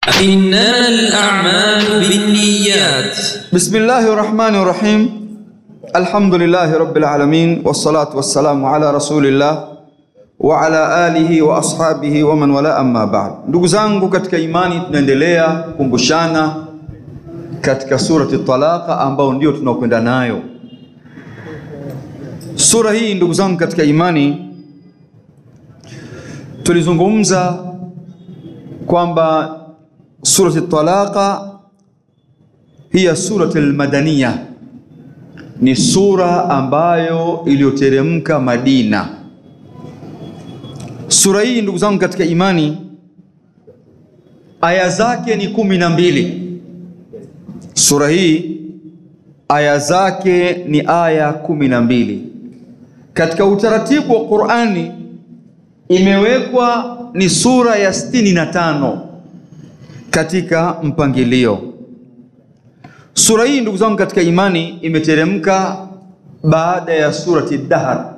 إنما الأعمال بالنيات بسم الله الرحمن الرحيم الحمد لله رب العالمين والصلاة والسلام على رسول الله وعلى آله وأصحابه ومن ولا أما بعد ndugu zangu katika imani tunaendelea kukumbushana katika surati Talaqa ambao ndio tunakwenda nayo sura hii ndugu zangu katika imani tulizungumza kwamba surati Talaqa hiya surati al-madaniya ni sura ambayo iliyoteremka Madina. Sura hii ndugu zangu katika imani, aya zake ni kumi na mbili. Sura hii aya zake ni aya kumi na mbili. Katika utaratibu wa Qur'ani imewekwa ni sura ya sitini na tano katika mpangilio. Sura hii ndugu zangu katika imani imeteremka baada ya surati Dahar.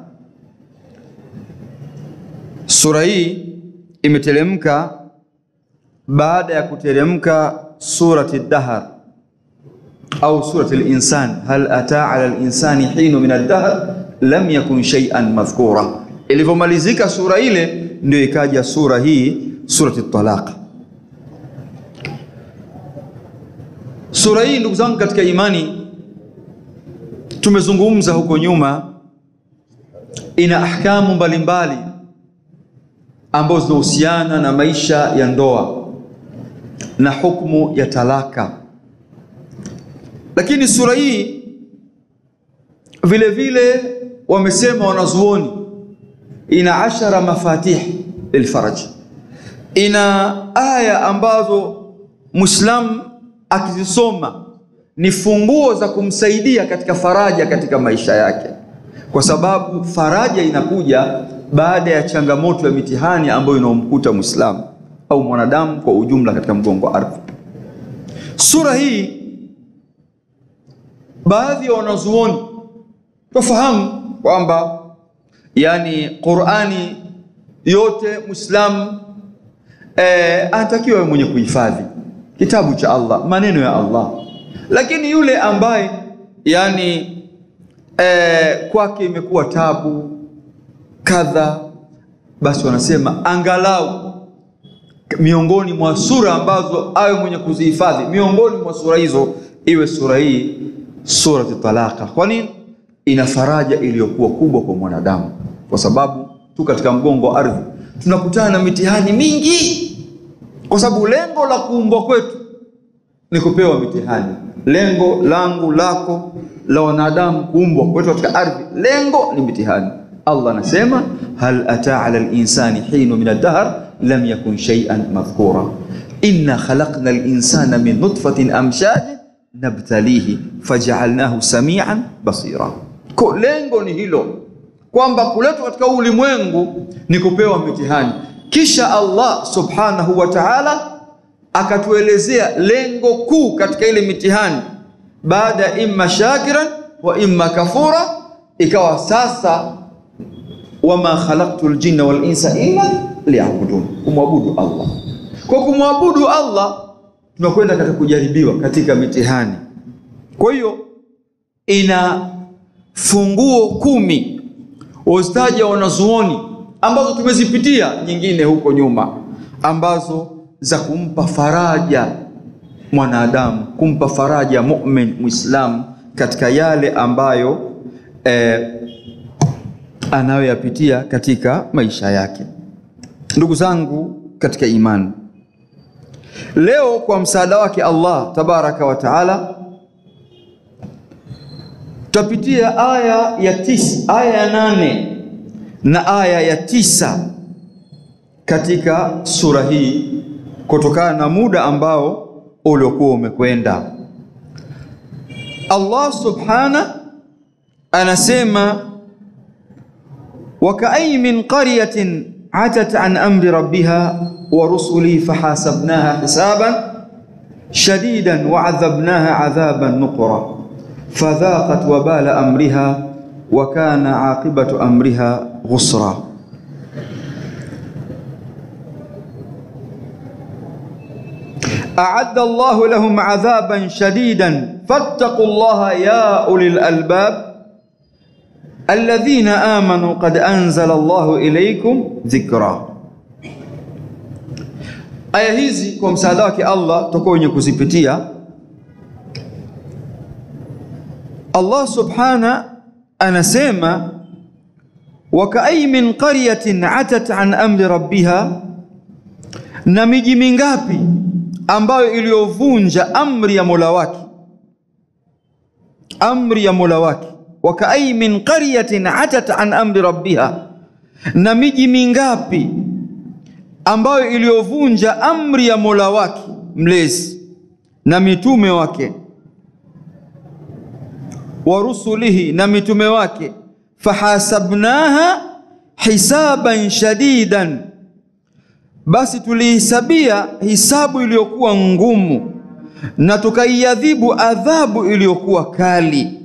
Sura hii imeteremka baada ya kuteremka surati Dahar au surati al-insan, hal ata ala al-insani hinu min ad-dahr lam yakun shay'an madhkura. Ilivyomalizika sura ile ndio ikaja sura hii surati Talaq. Sura hii ndugu zangu katika imani, tumezungumza huko nyuma, ina ahkamu mbalimbali ambazo zinahusiana na maisha ya ndoa na hukumu ya talaka, lakini sura hii vile vile wamesema wanazuoni ina ashara mafatih lilfaraj, ina aya ambazo Muislamu akizisoma ni funguo za kumsaidia katika faraja katika maisha yake, kwa sababu faraja inakuja baada ya changamoto ya mitihani ambayo inaomkuta Muislamu au mwanadamu kwa ujumla katika mgongo wa ardhi. Sura hii baadhi ya wanazuoni tufahamu kwamba yani Qur'ani yote Muislamu eh, anatakiwa mwenye kuhifadhi kitabu cha Allah, maneno ya Allah. Lakini yule ambaye yani eh, kwake imekuwa tabu kadha, basi wanasema angalau miongoni mwa sura ambazo awe mwenye kuzihifadhi, miongoni mwa sura hizo iwe sura hii surati Talaqa. Kwa nini? Ina faraja iliyokuwa kubwa kwa mwanadamu, kwa sababu tu katika mgongo wa ardhi tunakutana na mitihani mingi kwa sababu lengo la kuumbwa kwetu ni kupewa mitihani. Lengo langu lako la wanadamu kuumbwa kwetu katika ardhi, lengo ni mitihani. Allah anasema hal ata ala linsani hinu min ad-dahr lam yakun shay'an madhkura inna khalaqna al-insana min nutfatin amshajin nabtalihi faj'alnahu samian basira. Kwa lengo ni hilo kwamba kuletwa katika ulimwengu ni kupewa mitihani kisha Allah subhanahu wa ta'ala akatuelezea lengo kuu katika ile mitihani, baada ya imma shakiran wa imma kafura, ikawa sasa wama khalaqtul jinna wal insa illa liya'budun, kumwabudu Allah. Kwa kumwabudu Allah tunakwenda katika kujaribiwa katika mitihani. Kwa hiyo ina funguo kumi wazitaja wanazuoni ambazo tumezipitia nyingine huko nyuma ambazo za kumpa faraja mwanadamu, kumpa faraja mumin muislamu katika yale ambayo eh, anayoyapitia katika maisha yake. Ndugu zangu katika imani, leo kwa msaada wake Allah tabaraka wa taala tutapitia aya ya tisa, aya ya nane na aya ya tisa katika sura hii kutokana na muda ambao uliokuwa umekwenda. Allah subhana anasema wakaayi min qaryatin atat an amri rabbiha wa rusuli fahasabnaha hisaban shadidan wa adhabnaha adhaban nuqra fadhaqat wabala amriha wa kana aqibatu amriha ghusra. aadda Allahu lahum adhaban shadidan fattaqu llaha ya ulil albab alladhina amanu qad anzala Allahu ilaykum dhikra. Aya hizi kwa msaada wake Allah tutakuwa wenye kuzipitia. Allah subhana anasema wakaayi min qaryatin atat an amri rabbiha, na miji mingapi ambayo iliyovunja amri ya Mola wake, amri ya Mola wake. Wakaayi min qaryatin atat an amri rabbiha, na miji mingapi ambayo iliyovunja amri ya Mola wake mlezi na mitume wake wa rusulihi na mitume wake, fahasabnaha hisaban shadidan, basi tulihisabia hisabu iliyokuwa ngumu na tukaiadhibu adhabu iliyokuwa kali.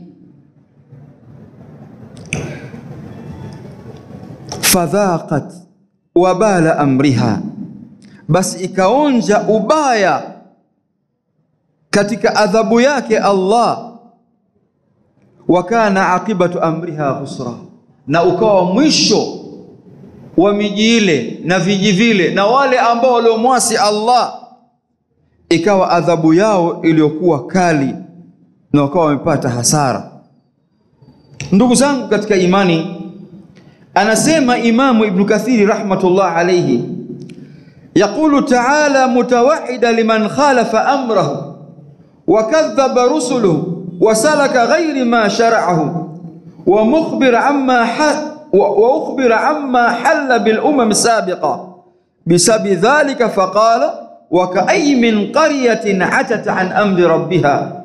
fadhaqat wabala amriha, basi ikaonja ubaya katika adhabu yake Allah wa kana aqibatu amriha khusra, na ukawa mwisho wa miji ile na viji vile na wale ambao waliomwasi Allah, ikawa adhabu yao iliyokuwa kali na wakawa wamepata hasara. Ndugu zangu katika imani, anasema Imamu Ibnu Kathiri rahmatullah alayhi, yaqulu taala mutawahida liman khalafa amrahu wa kadhaba rusuluhu wasalaka ghairi ma shara'ahu wa mukhbira amma wa ukhbira amma halla bil umam sabiqa bisabi dhalika faqala wa ka'ay min qaryatin atat an amri rabbiha.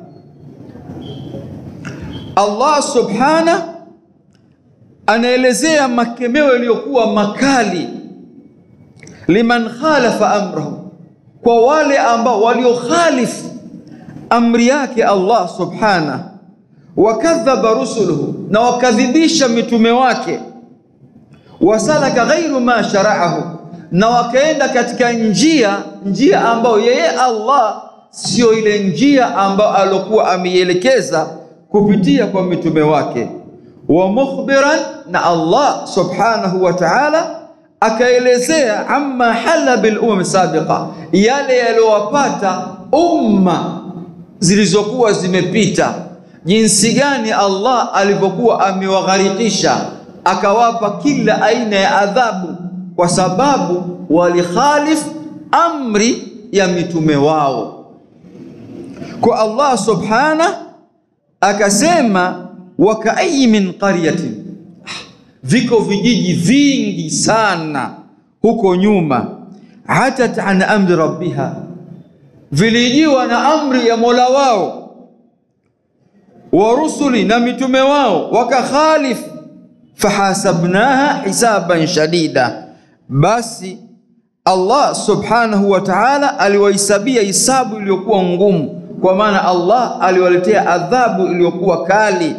Allah subhana anaelezea makemeo yaliyokuwa makali liman khalafa amrahu, kwa wale ambao waliokhalifu amri yake Allah subhana, wakadhaba rusuluhu, na wakadhibisha mitume wake, wasalaka ghairu ma shara'ahu, na wakaenda katika njia njia ambayo yeye Allah sio ile njia ambayo alokuwa ameielekeza kupitia kwa mitume wake. Wa mukhbiran, na Allah subhanahu wa ta'ala akaelezea amma hala bil umam sabiqa, yale yaliyowapata umma zilizokuwa zimepita, jinsi gani Allah alivyokuwa amewagharikisha akawapa kila aina ya adhabu, kwa sababu walikhalif amri ya mitume wao. Kwa Allah subhana akasema, wakaayi min qaryatin, viko vijiji vingi sana huko nyuma, atat an amri rabbiha vilijiwa na amri ya Mola wao wa rusuli na mitume wao wakakhalif, fahasabnaha hisaban shadida, basi Allah subhanahu wa ta'ala aliwahesabia hisabu iliyokuwa ngumu, kwa maana Allah aliwaletea adhabu iliyokuwa kali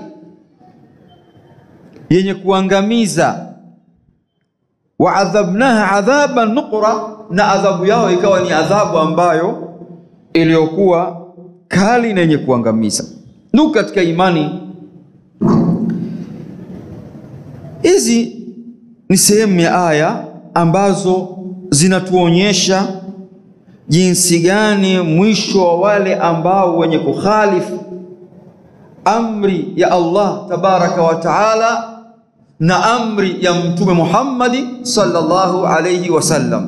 yenye kuangamiza. Waadhabnaha adhaban nuqra, na adhabu yao ikawa ni adhabu ambayo iliyokuwa kali na yenye kuangamiza. Ndugu katika imani, hizi ni sehemu ya aya ambazo zinatuonyesha jinsi gani mwisho wa wale ambao wenye kukhalifu amri ya Allah tabaraka wa taala na amri ya Mtume Muhammadi sallallahu alayhi wasallam.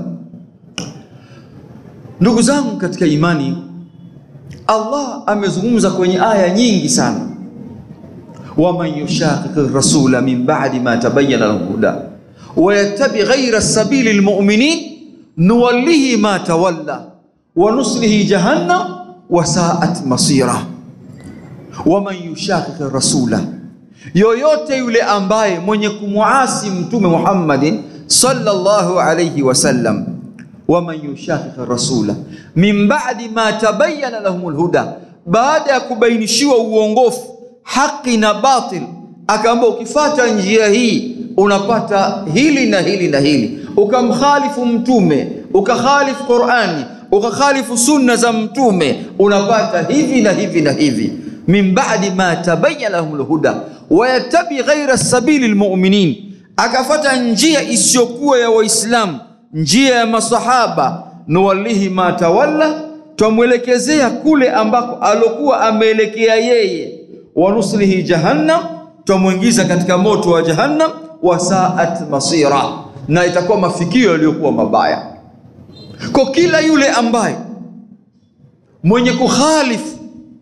Ndugu zangu katika imani, Allah amezungumza kwenye aya nyingi sana, waman yushaqiqi rasula min ba'di ma tabayyana lahu huda wa yattabi ghayra sabili lmuminin nuwallihi ma tawalla wa nuslihi jahannam wa sa'at masira. Waman yushaqiqi rasula, yoyote yule ambaye mwenye kumuasi Mtume Muhammadin sallallahu alayhi wasallam waman yushaqiqi rasula min ba'di ma tabayyana lahumul huda, baada ya kubainishiwa uongofu haki na batil, akaamba ukifata njia hii unapata hili na hili na hili, ukamkhalifu mtume ukakhalifu Qur'ani ukakhalifu sunna za mtume unapata hivi na hivi na hivi min ba'di ma tabayyana lahum lhuda wayattabi ghaira sabili lmuminin akafata njia isiyokuwa ya waislamu njia ya masahaba nuwallihi ma tawalla twamwelekezea kule ambako alokuwa ameelekea yeye wanuslihi jahannam twamwingiza katika moto wa jahannam wasaat masira na itakuwa mafikio yaliyokuwa mabaya kwa kila yule ambaye mwenye kukhalifu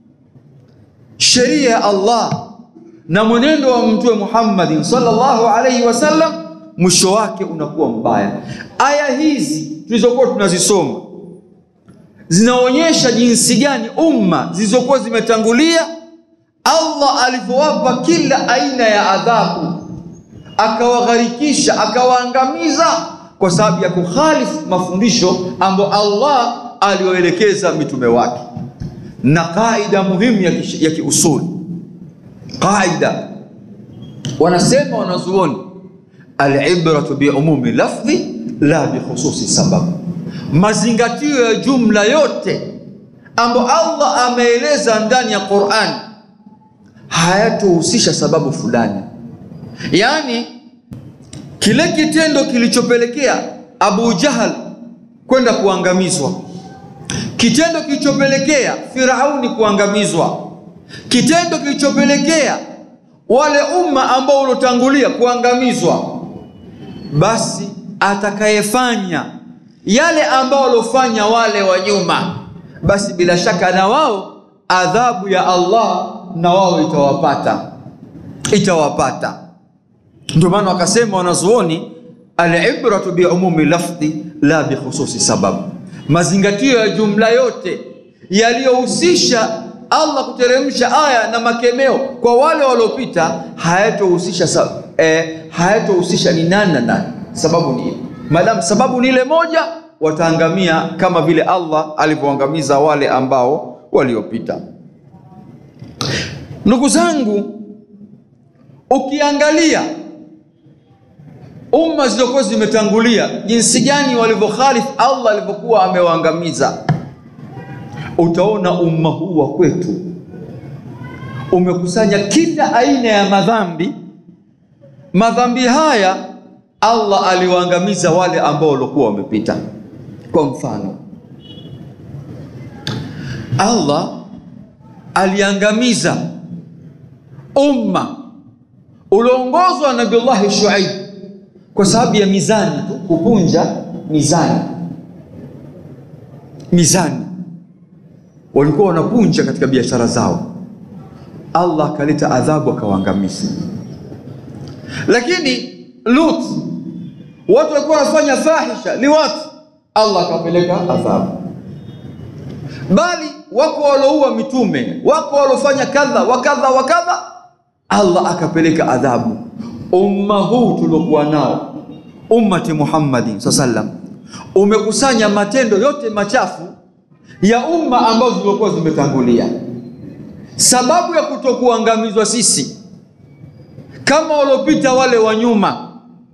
sheria ya Allah na mwenendo wa mtume Muhammadin sallallahu alaihi wasallam mwisho wake unakuwa mbaya. Aya hizi tulizokuwa tunazisoma zinaonyesha jinsi gani umma zilizokuwa zimetangulia Allah alivyowapa kila aina ya adhabu, akawagharikisha, akawaangamiza kwa sababu ya kukhalifu mafundisho ambayo Allah aliwaelekeza mitume wake. Na kaida muhimu ya, kish- ya kiusuli, qaida wanasema wanazuoni, alibratu biumumi lafdhi la bikhususi sabab, mazingatio ya jumla yote ambayo Allah ameeleza ndani ya Qur'an hayatohusisha sababu fulani, yaani kile kitendo kilichopelekea Abu Jahal kwenda kuangamizwa, kitendo kilichopelekea Firauni kuangamizwa, kitendo kilichopelekea wale umma ambao uliotangulia kuangamizwa, basi atakayefanya yale ambao waliofanya wale wa nyuma, basi bila shaka na wao adhabu ya Allah na wao itawapata, itawapata. Ndio maana wakasema wanazuoni, alibratu biumumi lafdhi la bikhususi sabab, mazingatio ya jumla yote yaliyohusisha Allah kuteremsha aya na makemeo kwa wale waliopita hayatohusisha sa, eh, hayatohusisha ni nani na nani. Sababu ni ile, maadamu sababu ni ile moja, wataangamia kama vile Allah alivyoangamiza wale ambao waliopita. Ndugu zangu, ukiangalia umma zilizokuwa zimetangulia jinsi gani walivyokhalifu Allah alivyokuwa amewaangamiza, utaona umma huu wa kwetu umekusanya kila aina ya madhambi. Madhambi haya Allah aliwaangamiza wale ambao walikuwa wamepita. Kwa mfano, Allah aliangamiza umma ulioongozwa na Nabiullahi Shuaib kwa sababu ya mizani tu, kupunja mizani. Mizani walikuwa wanapunja katika biashara zao, Allah akaleta adhabu akawaangamiza. Lakini Lut, watu walikuwa wanafanya fahisha liwat, Allah akapeleka adhabu. Bali wako walioua mitume, wako waliofanya kadha wa kadha wa kadha, Allah akapeleka adhabu. Umma huu tuliokuwa nao, ummati Muhammadin saa sallam, umekusanya matendo yote machafu ya umma ambazo zilikuwa zimetangulia. Sababu ya kutokuangamizwa sisi kama waliopita wale wa nyuma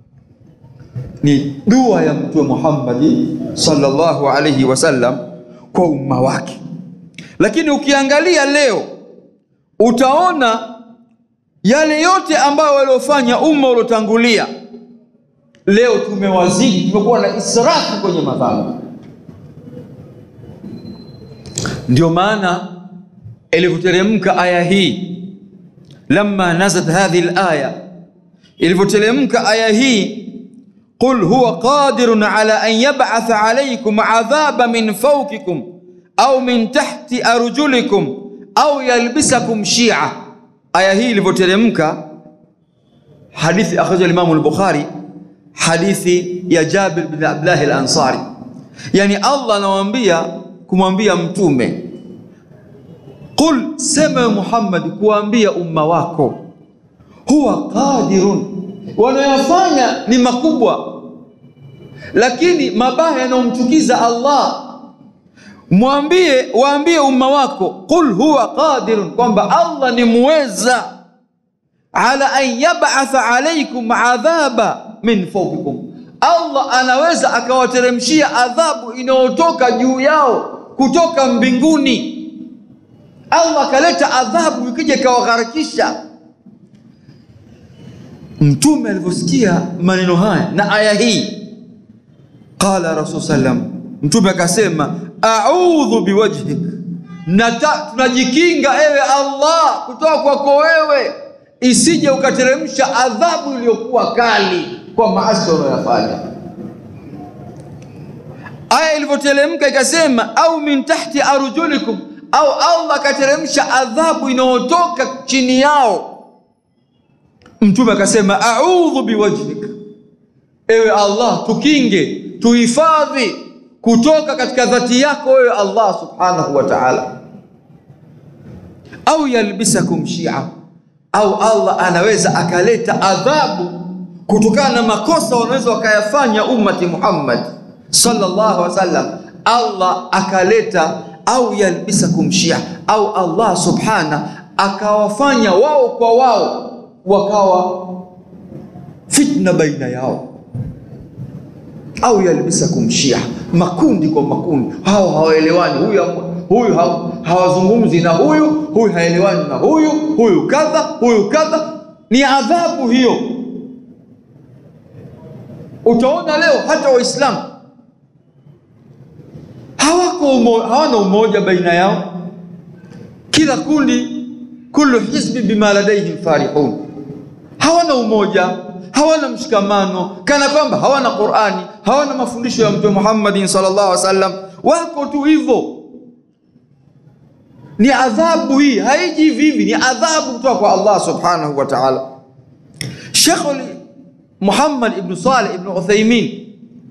ni dua ya Mtume Muhammadi sallallahu alaihi wasallam kwa umma wake. Lakini ukiangalia leo utaona yale yote ambayo waliofanya umma uliotangulia, leo tumewazidi, tumekuwa na israfu kwenye madhambi. Ndio maana ilivyoteremka aya hii, lamma nazalat hadhihi alaya, ilivyoteremka aya hii qul huwa qadirun ala an yab'atha alaykum adhaba min fawqikum au min tahti arjulikum au yalbisakum shia. Aya hii ilivyoteremka, hadithi akhraja al-Imam al-Bukhari, hadithi ya Jabir bin Abdullah al-Ansari, yani Allah anawaambia kumwambia mtume qul, sema Muhammad, kuambia umma wako, huwa qadirun, wanayofanya ni makubwa, lakini mabaya yanayomchukiza Allah Mwambie, waambie umma wako, qul huwa qadirun, kwamba Allah ni muweza, ala an yab'atha alaykum adhaba min fawqikum, Allah anaweza akawateremshia adhabu inayotoka juu yao kutoka mbinguni. Allah akaleta adhabu ikija ikawagharikisha. Mtume alivyosikia maneno haya na aya hii, qala rasul sallam, Mtume akasema a'udhu biwajhik, nata tunajikinga ewe Allah kutoka kwako wewe, isije ukateremsha adhabu iliyokuwa kali kwa maasi unayofanya. Aya ilivyoteremka ikasema, au min tahti arjulikum, au Allah akateremsha adhabu inayotoka chini yao. Mtume akasema a'udhu biwajhik, ewe Allah tukinge, tuhifadhi kutoka katika dhati yako wewe Allah subhanahu wa ta'ala. Au yalbisakum shia, au Allah anaweza akaleta adhabu kutokana na makosa wanaweza wakayafanya ummati Muhammad sallallahu alaihi wasallam, Allah akaleta au yalbisakum shia, au Allah subhana akawafanya wao kwa wao wakawa fitna baina yao, au yalbisakum shia, makundi kwa makundi, hao hawaelewani, huyu huyu hawazungumzi na huyu, huyu haelewani na huyu, huyu kadha, huyu kadha. Ni adhabu hiyo. Utaona leo hata Waislamu hawako umo, hawana umoja baina yao, kila kundi, kullu hizbi bima ladaihim farihun, hawana umoja, hawana mshikamano, kana kwamba hawana Qur'ani, hawana mafundisho ya Mtume Muhammadin sallallahu alaihi wasallam, wako tu hivyo. Ni adhabu hii, haiji vivi, ni adhabu kutoka kwa Allah subhanahu wa ta'ala. Sheikh Muhammad ibn Saleh ibn Uthaymin,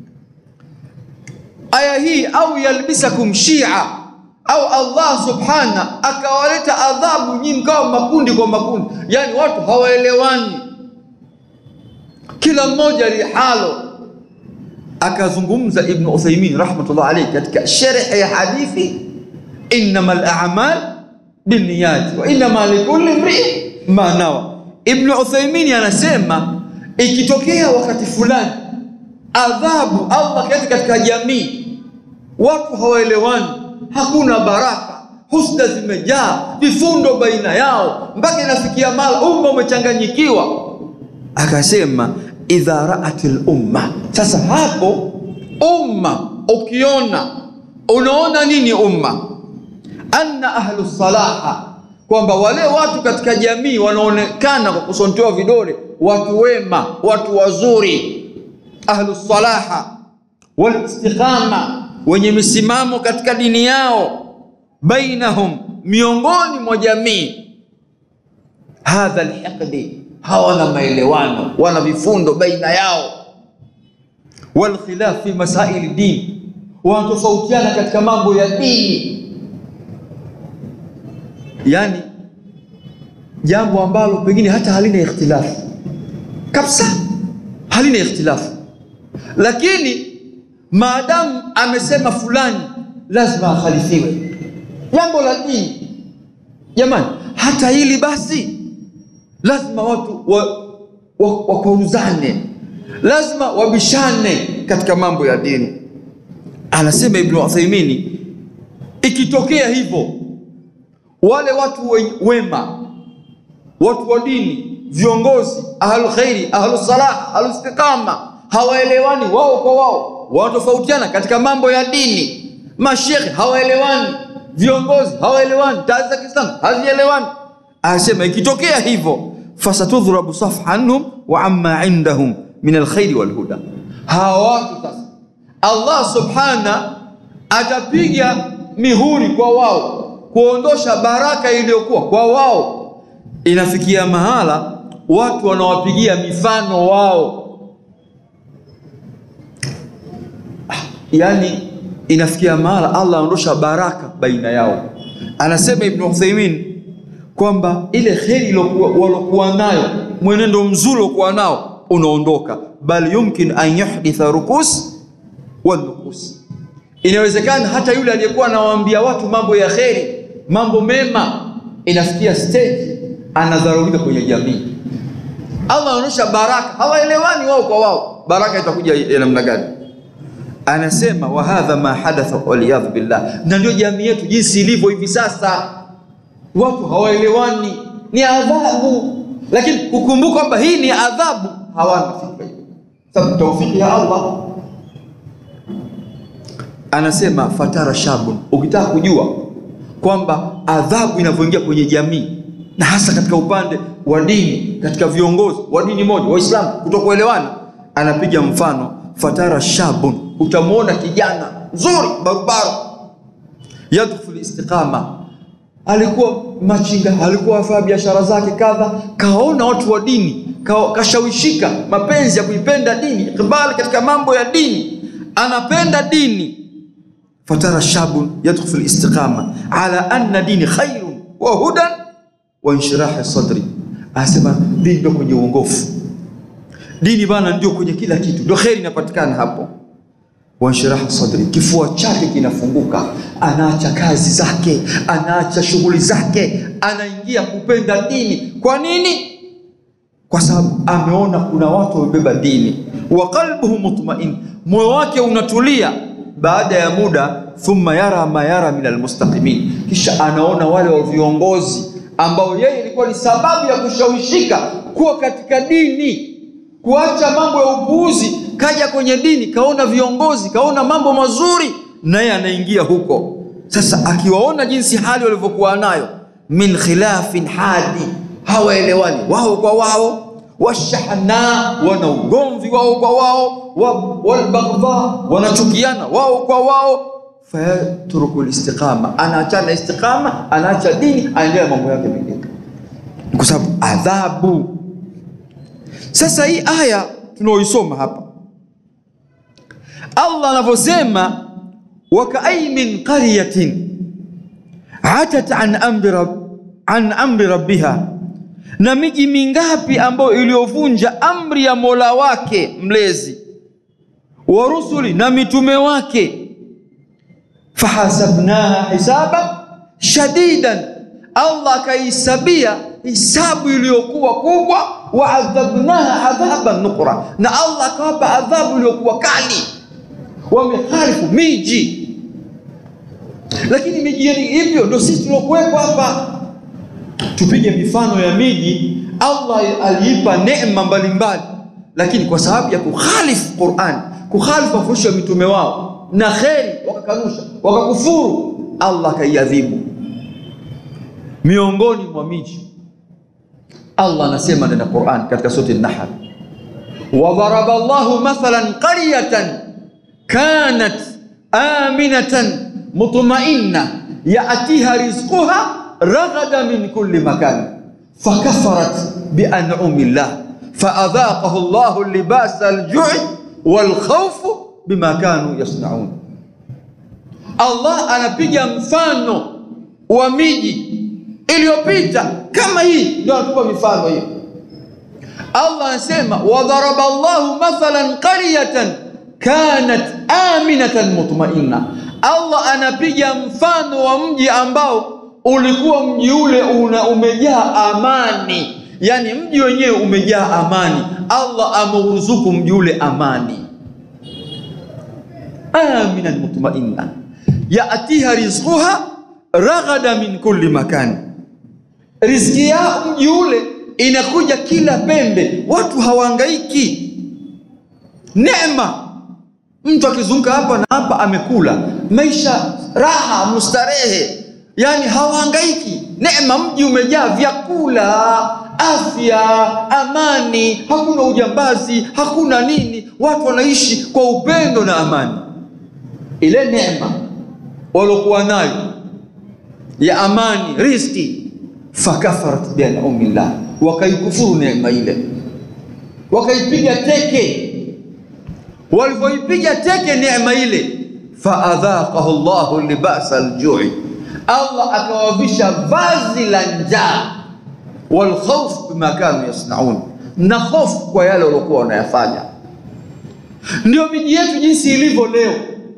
aya hii au yalbisakum shia, au Allah subhana akawaleta adhabu nyinyi mkawa makundi kwa makundi, yani watu hawaelewani, kila mmoja lihalo. Akazungumza Ibn Uthaymin rahmatullah alayhi katika sharh ya hadithi innamal a'mal binniyati wa innama likulli imri'in ma nawa. Ibn Uthaymin anasema ikitokea wakati fulani adhabu Allah kaleta katika jamii, watu hawaelewani, hakuna baraka, husda zimejaa, vifundo baina yao, mpaka inafikia mala umma umechanganyikiwa. Akasema idha raatil umma, sasa hapo umma ukiona, unaona nini umma? Anna ahlu salaha, kwamba wale watu katika jamii wanaonekana kwa kusontewa vidole watu wema, watu wazuri, ahlu salaha wal istiqama, wenye misimamo katika dini yao, bainahum, miongoni mwa jamii. Hadha alhiqdi, hawana maelewano, wana vifundo baina yao. Wal khilaf fi masaili din, wanatofautiana katika mambo ya dini, yani jambo ambalo pengine hata halina ikhtilafu kabisa halina ikhtilafu, lakini maadamu amesema fulani lazima akhalifiwe. Jambo la dini, jamani, hata hili basi lazima watu wakwaruzane, wa, wa lazima wabishane katika mambo ya dini. Anasema Ibnu Uthaimini, ikitokea hivyo wale watu we, wema watu wa dini viongozi ahlu khairi ahlu salah ahlu istiqama hawaelewani wao kwa wao, wanatofautiana katika mambo ya dini. Mashekhe hawaelewani, viongozi hawaelewani, taasisi za Kiislamu hazielewani. Anasema ikitokea hivyo, fasatudhrabu safhanhum wa amma indahum min alkhairi walhuda, hawa watu sasa Allah subhana atapiga mihuri kwa wao kuondosha baraka iliyokuwa kwa wao. Inafikia mahala watu wanawapigia mifano wao, yani inafikia mahala Allah anaondosha baraka baina yao. Anasema Ibn Uthaymeen kwamba ile kheri walokuwa nayo, mwenendo mzuri waliokuwa nao unaondoka, bal yumkin an yuhditha rukus wal nukus, inawezekana hata yule aliyekuwa anawaambia watu mambo ya kheri, mambo mema, inafikia stage anadharurika kwenye jamii. Allah anaonyesha baraka, hawaelewani wao kwa wao. baraka itakuja ya namna gani? Anasema wa hadha ma hadatha waliyadhu billah, na ndio jamii yetu jinsi ilivyo hivi sasa. Watu hawaelewani, ni adhabu, lakini kukumbuka kwamba hii ni adhabu, hawana fikra hiyo, sababu taufiki ya Allah. Anasema fatara shabun, ukitaka kujua kwamba adhabu inavyoingia kwenye jamii na hasa katika upande wa dini, katika viongozi wa dini moja Waislamu kutokuelewana, anapiga mfano fatara shabun, utamwona kijana mzuri barobaro, yadkhulu istiqama, alikuwa machinga, alikuwa afanya biashara zake kadha, kaona watu wa dini, ka- kashawishika mapenzi ya kuipenda dini, ikbali katika mambo ya dini, anapenda dini fatara shabun yadkhulu fi listiqama ala anna dini khairun wa hudan wa inshirahi sadri, anasema dini ndio kwenye uongofu, dini bana ndio kwenye kila kitu, ndio kheri inapatikana hapo. Wa inshirahi sadri, kifua chake kinafunguka, anaacha kazi zake, anaacha shughuli zake, anaingia kupenda dini. Kwa nini? Kwa sababu ameona kuna watu wamebeba dini. Wa qalbuhu mutmain, moyo wake unatulia baada ya muda, thumma yara ma yara min almustaqimin, kisha anaona wale wa viongozi ambao yeye ilikuwa ni sababu ya kushawishika kuwa katika dini, kuacha mambo ya upuuzi, kaja kwenye dini, kaona viongozi, kaona mambo mazuri, naye anaingia huko. Sasa akiwaona jinsi hali walivyokuwa nayo, min khilafin hadi, hawaelewani wao kwa wao washahna wana ugomvi wao kwa wao, wa- walbaghdha wanachukiana wao kwa wao, fayatruku listiqama, anaachana istiqama, anaacha dini, anaendelea mambo yake mengine, Ni kwa sababu adhabu. Sasa hii aya tunaoisoma hapa, Allah anavyosema wakaayi min qaryatin atat an amri rab, an amri rabbiha na miji mingapi ambayo iliyovunja amri ya Mola wake mlezi wa rusuli na mitume wake, fahasabnaha hisaba shadidan, Allah akaisabia hisabu iliyokuwa kubwa, wa adhabnaha adhaban nukra, na Allah akawapa adhabu iliyokuwa kali. Wameharifu miji, lakini miji yenye hivyo ndio sisi tuliokuwepo hapa tupige mifano ya miji Allah aliipa neema mbalimbali, lakini kwa sababu ya kukhalifu Qur'an, kukhalifu mafundisho ya mitume wao na kheri, wakakanusha wakakufuru, Allah akaiadhibu. Miongoni mwa miji Allah anasema ndani ya Qur'an katika sura An-Nahl, wadharaba Allahu mathalan qaryatan kanat aminatan mutma'inna ya'tiha rizquha raghada min kulli makan fakafarat bian'umi llah faadhaqahu Allahu libasa al-ju'i wal khawf bima kanu yasnaun. Allah anapiga mfano wa miji iliyopita kama hii, ndio anatupa mifano hiyo. Allah anasema wadharaba Allahu mathalan qaryatan kanat aminatan mutmainna. Allah anapiga mfano wa mji ambao ulikuwa mji ule una umejaa amani, yaani mji wenyewe umejaa amani. Allah ameuruzuku mji ule amani, aminan mutmainna yatiha rizquha raghada min kulli makan, riziki yao mji ule inakuja kila pembe, watu hawahangaiki. Neema, mtu akizunguka hapa na hapa amekula, maisha raha, mustarehe yaani hawahangaiki. Neema, mji umejaa vyakula, afya, amani, hakuna ujambazi, hakuna nini, watu wanaishi kwa upendo na amani. Ile neema waliokuwa nayo ya amani, riziki, fakafarat bianumillah, wakaikufuru neema ile, wakaipiga teke. Walivyoipiga teke neema ile, faadhaqahu Allahu libasa aljui Allah akawavisha vazi la njaa, wal khawf bima kanu yasnaun, na hofu kwa yale waliokuwa wanayafanya. Ndio miji yetu jinsi ilivyo leo.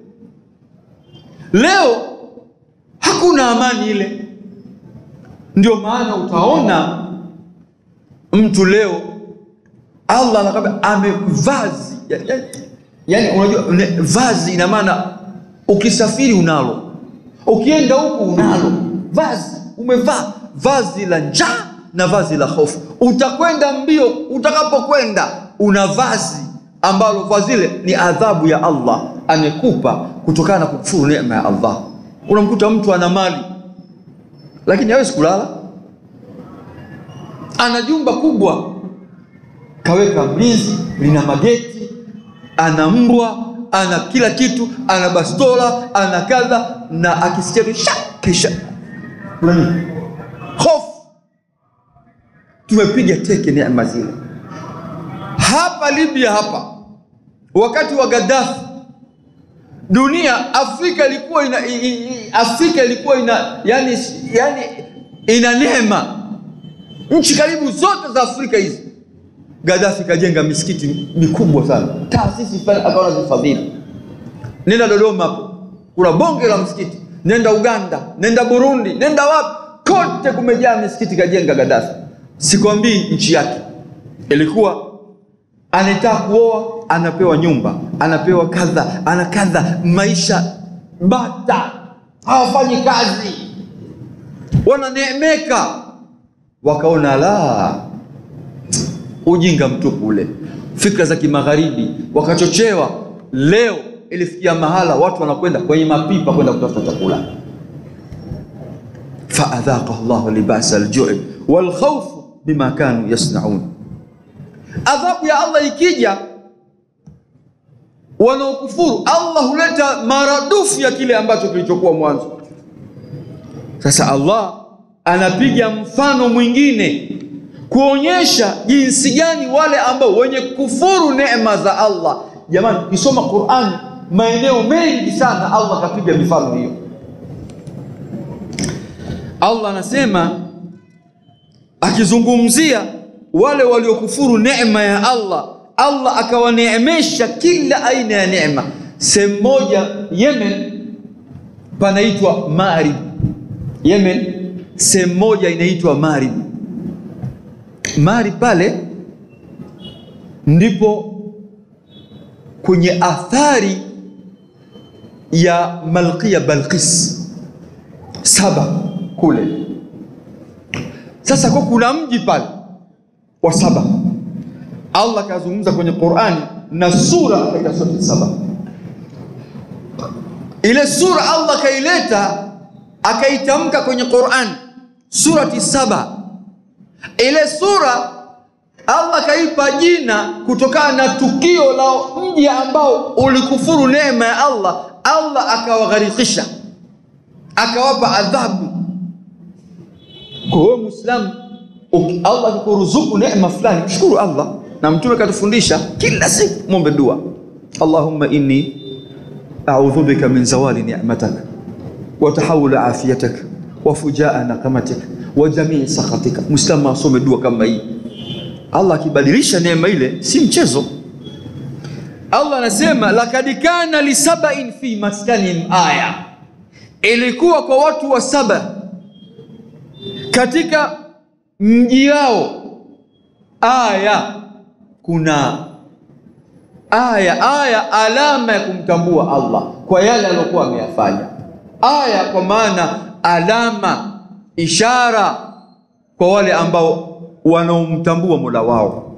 Leo hakuna amani ile. Ndio maana utaona mtu leo Allah anakwambia amevazi ya, ya, yani unajua ne, vazi ina maana ukisafiri unalo, ukienda huku unalo vazi, umevaa vazi la njaa na vazi la hofu. Utakwenda mbio, utakapokwenda una vazi ambalo vazi ile ni adhabu ya Allah amekupa kutokana na kukufuru neema ya Allah. Unamkuta mtu ana mali lakini hawezi kulala, ana jumba kubwa, kaweka mlinzi, lina mageti, ana mbwa, ana kila kitu, ana bastola, ana kadha, na akisikia tu sha kisha kuna nini? hofu. Tumepiga teke neema zile. Hapa Libya hapa, wakati wa Gaddafi, dunia Afrika ilikuwa ina, i, i, Afrika ilikuwa ina yani, yani ina neema. Nchi karibu zote za Afrika hizi, Gaddafi kajenga misikiti mikubwa sana, taasisi fulani akaona zifadhili. Nenda Dodoma hapo, kuna bonge la msikiti. Nenda Uganda, nenda Burundi, nenda wapi, kote kumejaa misikiti kajenga Gaddafi. Sikwambii nchi yake ilikuwa anataka kuoa anapewa nyumba, anapewa kadha, ana kadha, maisha bata, hawafanyi kazi, wananeemeka. Wakaona la ujinga mtupu ule, fikra za kimagharibi, wakachochewa. Leo ilifikia mahala watu wanakwenda kwenye mapipa kwenda kutafuta chakula. faadhaqa Allahu libasa aljui walkhawfu bima kanu yasnaun adhabu ya Allah ikija, wanaokufuru Allah huleta maradufu ya kile ambacho kilichokuwa mwanzo. Sasa Allah anapiga mfano mwingine kuonyesha jinsi gani wale ambao wenye kufuru neema za Allah. Jamani, kisoma Qur'an maeneo mengi sana Allah kapiga mifano hiyo. Allah anasema akizungumzia wale waliokufuru neema ya Allah, Allah akawaneemesha kila aina ya neema. Sehemu moja Yemen panaitwa Marib. Yemen sehemu moja inaitwa Marib. Marib pale ndipo kwenye athari ya Malkia Balqis Saba kule. Sasa kwa kuna mji pale wa Saba, Allah akazungumza kwenye Qur'ani na sura akaita surati Saba. Ile sura Allah akaileta akaitamka kwenye Qur'ani surati Saba. Ile sura Allah akaipa jina kutokana na tukio la mji ambao ulikufuru neema ya Allah. Allah akawagharikisha akawapa adhabu. Kwa hiyo Muislamu, Allah akikuruzuku neema fulani, mshukuru Allah, na Mtume katufundisha kila siku mwombe dua, Allahumma inni a'udhu bika min zawali ni'matak wa tahawul afiyatak wa fujaa naqamatik wa jamii sakhatika. Muislamu asome dua kama hii, Allah akibadilisha neema ile si mchezo. Allah anasema lakad kana lisabain fi maskanihim aya ilikuwa kwa watu wa Saba katika mji wao aya, kuna aya aya, alama ya kumtambua Allah kwa yale aliyokuwa ameyafanya. Aya kwa maana alama, ishara kwa wale ambao wanaomtambua Mola wao.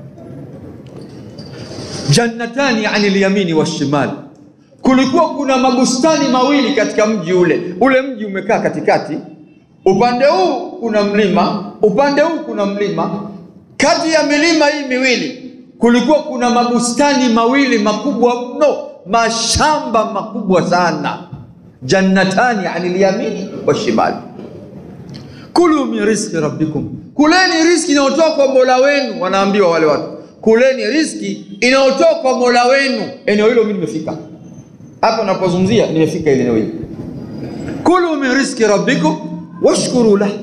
Jannatani ani lyamini washimal kulikuwa kuna mabustani mawili katika mji ule. Ule mji umekaa katikati, upande huu kuna mlima, upande huu kuna mlima. Kati ya milima hii miwili kulikuwa kuna mabustani mawili makubwa mno, mashamba makubwa sana. Jannatani anil yamini washimali, kulu min rizqi rabbikum, kuleni riziki inayotoka kwa mola wenu. Wanaambiwa wale watu, kuleni riziki inayotoka kwa mola wenu. Eneo hilo mimi nimefika hapa napozungumzia nimefika ile eneo hili. Kulu min rizqi rabbikum washkuru lah,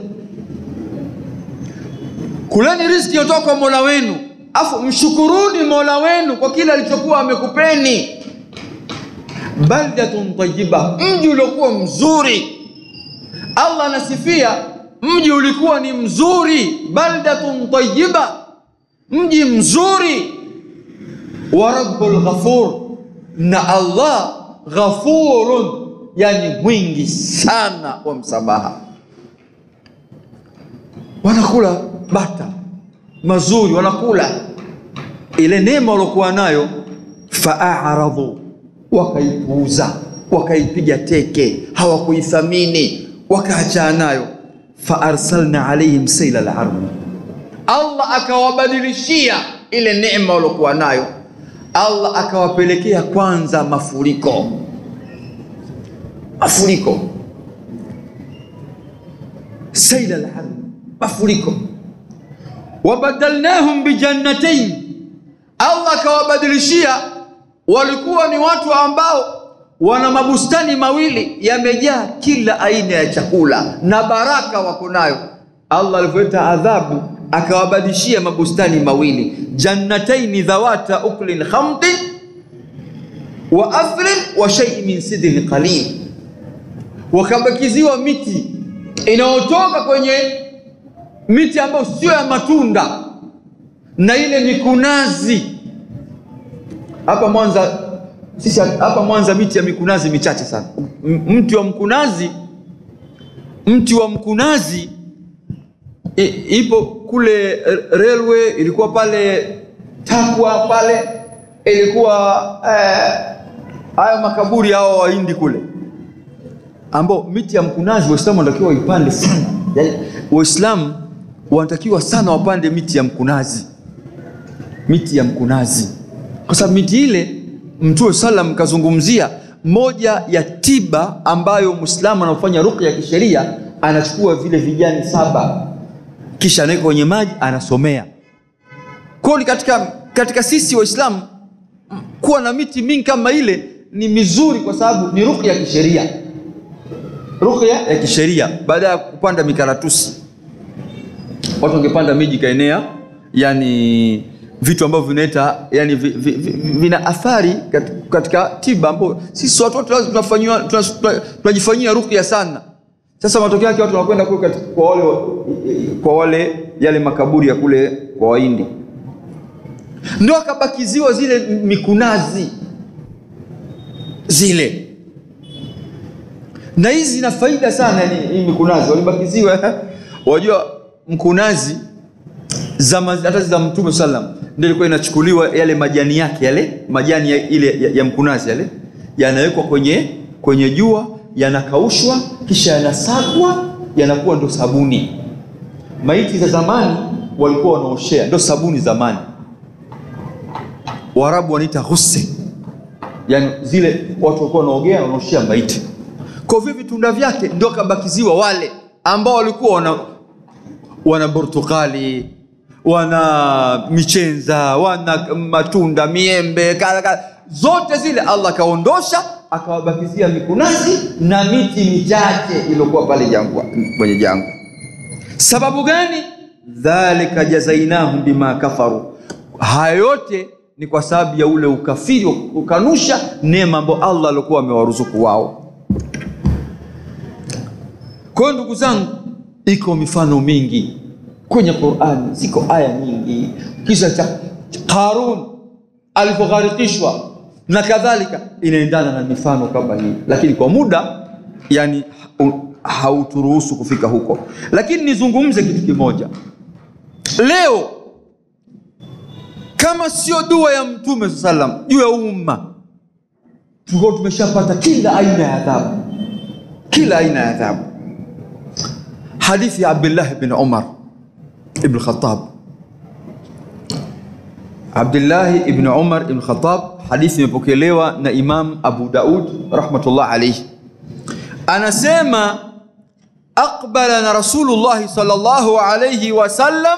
kuleni riziki yotoka kwa mola wenu, afu mshukuruni mola wenu kwa kile alichokuwa amekupeni. Baldatun tayyiba, mji uliokuwa mzuri. Allah anasifia mji ulikuwa ni mzuri. Baldatun tayyiba, mji mzuri wa rabbul ghafur, na Allah ghafurun, yani mwingi sana wa msamaha. Wanakula bata mazuri, wanakula ile neema waliokuwa nayo, faaradhu, wakaipuuza, wakaipiga teke, hawakuithamini, wakaachana nayo. Faarsalna alaihim saila larmi, Allah akawabadilishia ile neema waliokuwa nayo, Allah akawapelekea kwanza mafuriko, mafuriko, saila larmi, mafuriko wabadalnahum bijannatain, Allah akawabadilishia. Walikuwa ni watu ambao wana mabustani mawili yamejaa kila aina ya chakula na baraka wako nayo. Allah alivyoleta adhabu akawabadilishia mabustani mawili, jannataini dhawata uklin khamdin wa athrin wa shay'in min sidrin qalil, wakabakiziwa miti inayotoka kwenye miti ambayo sio ya matunda na ile mikunazi. Hapa Mwanza sisi hapa Mwanza miti ya mikunazi michache sana. M- Mti wa mkunazi, mti wa mkunazi i, ipo kule r- railway, ilikuwa pale Takwa pale, ilikuwa eh, hayo makaburi hao Wahindi kule ambao miti ya mkunazi Waislamu wanatakiwa waipande sana. Yaani Waislamu wanatakiwa sana wapande miti ya mkunazi, miti ya mkunazi, kwa sababu miti ile Mtume salam kazungumzia moja ya tiba ambayo Muislamu anafanya ruqya ya kisheria, anachukua vile vijani saba kisha anaweka kwenye maji anasomea. Kwa hiyo ni katika, katika sisi Waislamu kuwa na miti mingi kama ile ni mizuri, kwa sababu ni ruqya ya kisheria, ruqya ya kisheria baada ya kupanda mikaratusi watu wangepanda miji kaenea, yani vitu ambavyo vinaleta yani vi, vi, vi, vina athari kat- katika tiba, ambao sisi watu wote lazima tunafanyiwa tuna- tuna- tunajifanyia ruqya sana. Sasa matokeo yake watu wanakwenda kule katika- kwa wale kwa wale yale makaburi ya kule kwa Wahindi, ndio akabakiziwa zile mikunazi zile na hizi zina faida sana yani, hii mikunazi walibakiziwa. Wajua mkunazi zama hata za Mtume sallam ndio ilikuwa inachukuliwa yale majani yake yale majani ya, ile ya, ya mkunazi yale yanawekwa kwenye kwenye jua yanakaushwa, kisha yanasagwa, yanakuwa ndo sabuni. Maiti za zamani walikuwa wanaoshea, ndo sabuni zamani. Waarabu wanaita ghusl, yani zile watu walikuwa wanaogea wanaoshea maiti. Kwa hivyo vitunda vyake ndio kabakiziwa wale ambao walikuwa wana wana portukali wana michenza wana matunda miembe kala, kala. zote zile Allah akaondosha akawabakizia mikunazi na miti michache iliyokuwa pale jangwa kwenye jangwa. Sababu gani? dhalika jazainahum bima kafaru, haya yote ni kwa sababu ya ule ukafiri, ukanusha neema ambayo Allah alikuwa amewaruzuku wao. Kwa hiyo ndugu zangu, iko mifano mingi kwenye Qur'ani, ziko aya nyingi. Kisa cha Qarun alipogharikishwa na kadhalika, inaendana na mifano kama hii, lakini kwa muda yani hu- hauturuhusu kufika huko. Lakini nizungumze kitu kimoja leo, kama sio dua ya Mtume SAW sallam juu ya umma, tulikuwa tumeshapata kila aina ya adhabu, kila aina ya adhabu. Hadithi ya Abdullah bin Umar ibn Khattab. Abdullah ibn Umar ibn Khattab, hadithi imepokelewa na Imam Abu Daud rahmatullah alayhi, anasema aqbala na Rasulullah sallallahu alayhi wasallam,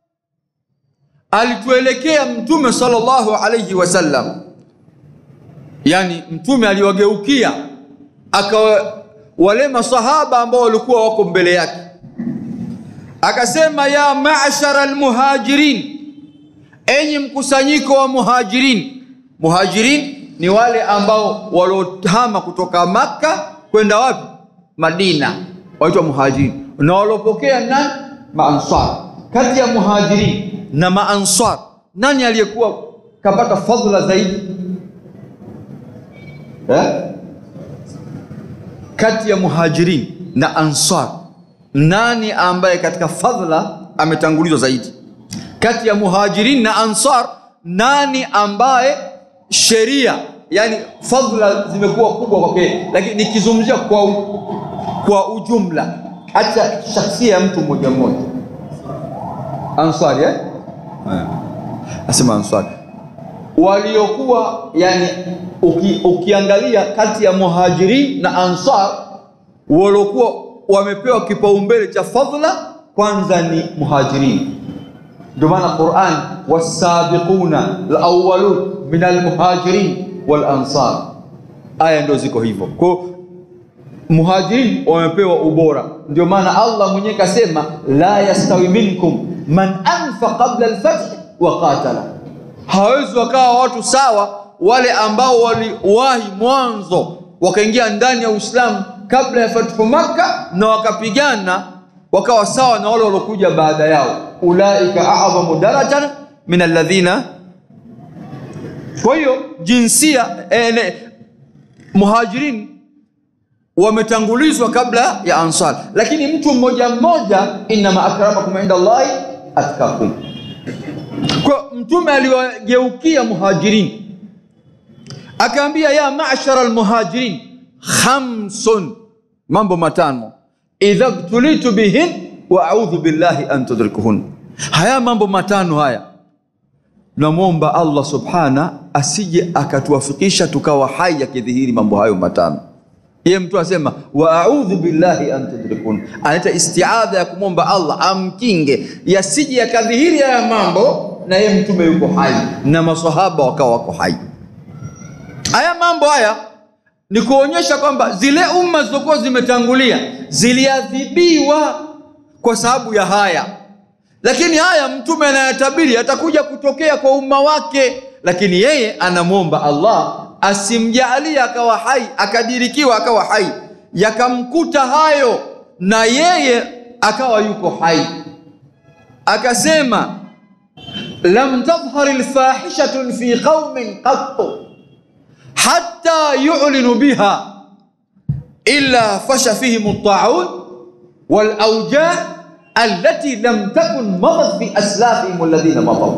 alituelekea Mtume sallallahu alayhi wasallam, yani Mtume aliwageukia akawa wale masahaba ambao walikuwa wako mbele yake akasema ya ma'shara almuhajirin, enyi mkusanyiko wa muhajirin. Muhajirin ni wale ambao waliohama kutoka Makka kwenda wapi? Madina, waitwa muhajirin, na waliopokea nani? Maansar. Kati ya muhajirin na maansar, nani aliyekuwa kapata fadhila zaidi eh? kati ya muhajirin na ansar nani ambaye katika fadhila ametangulizwa zaidi kati ya muhajirin na ansar nani ambaye sheria yani fadhila zimekuwa kubwa kwake lakini nikizungumzia kwa, u- kwa ujumla hata shakhsia ya mtu mmoja mmoja ansari eh? asema ansari waliokuwa yani uki, ukiangalia kati ya muhajirin na ansar waliokuwa wamepewa kipaumbele cha fadhila kwanza ni muhajirin ndio maana Qur'an wasabiquna alawwalun min almuhajirin wal ansar aya ndio ziko hivyo kwa hiyo muhajirin wamepewa ubora ndio maana Allah mwenyewe kasema la yastawi minkum man anfa qabla alfath wa qatala hawezi wakawa watu sawa wale ambao waliwahi mwanzo wakaingia ndani ya Uislamu kabla ya fathu Makka na wakapigana wakawa sawa na wale waliokuja baada yao ulaika a'zamu darajatan min alladhina kwa hiyo jinsia eh, ne, muhajirin wametangulizwa kabla ya ansar lakini mtu mmoja mmoja inama akramakum inda Allahi atkakum kwa mtume aliwageukia muhajirin akaambia ya ma'shara almuhajirin khamsun mambo matano idha btulitu bihin wa a'udhu billahi an tudrikuhun haya mambo matano haya namwomba Allah subhana asije akatuwafikisha tukawa hai yakidhihiri mambo hayo matano yeye mtu asema wa a'udhu billahi an tudrikun anaita istiadha ya kumwomba Allah amkinge yasije yakadhihiri haya mambo na yeye mtume yuko hai na maswahaba wakawa wako hai haya mambo haya ni kuonyesha kwamba zile umma zilizokuwa zimetangulia ziliadhibiwa kwa sababu ya haya lakini haya mtume anayatabiri atakuja kutokea kwa umma wake lakini yeye anamwomba Allah asimjalie akawa hai akadirikiwa akawa hai yakamkuta hayo na yeye akawa yuko hai akasema lam tadhhar alfahishatu fi qaumin qattu hatta yu'linu biha illa fasha fihim at-ta'un wal awja' allati lam takun madat fi aslafihim alladhina madaw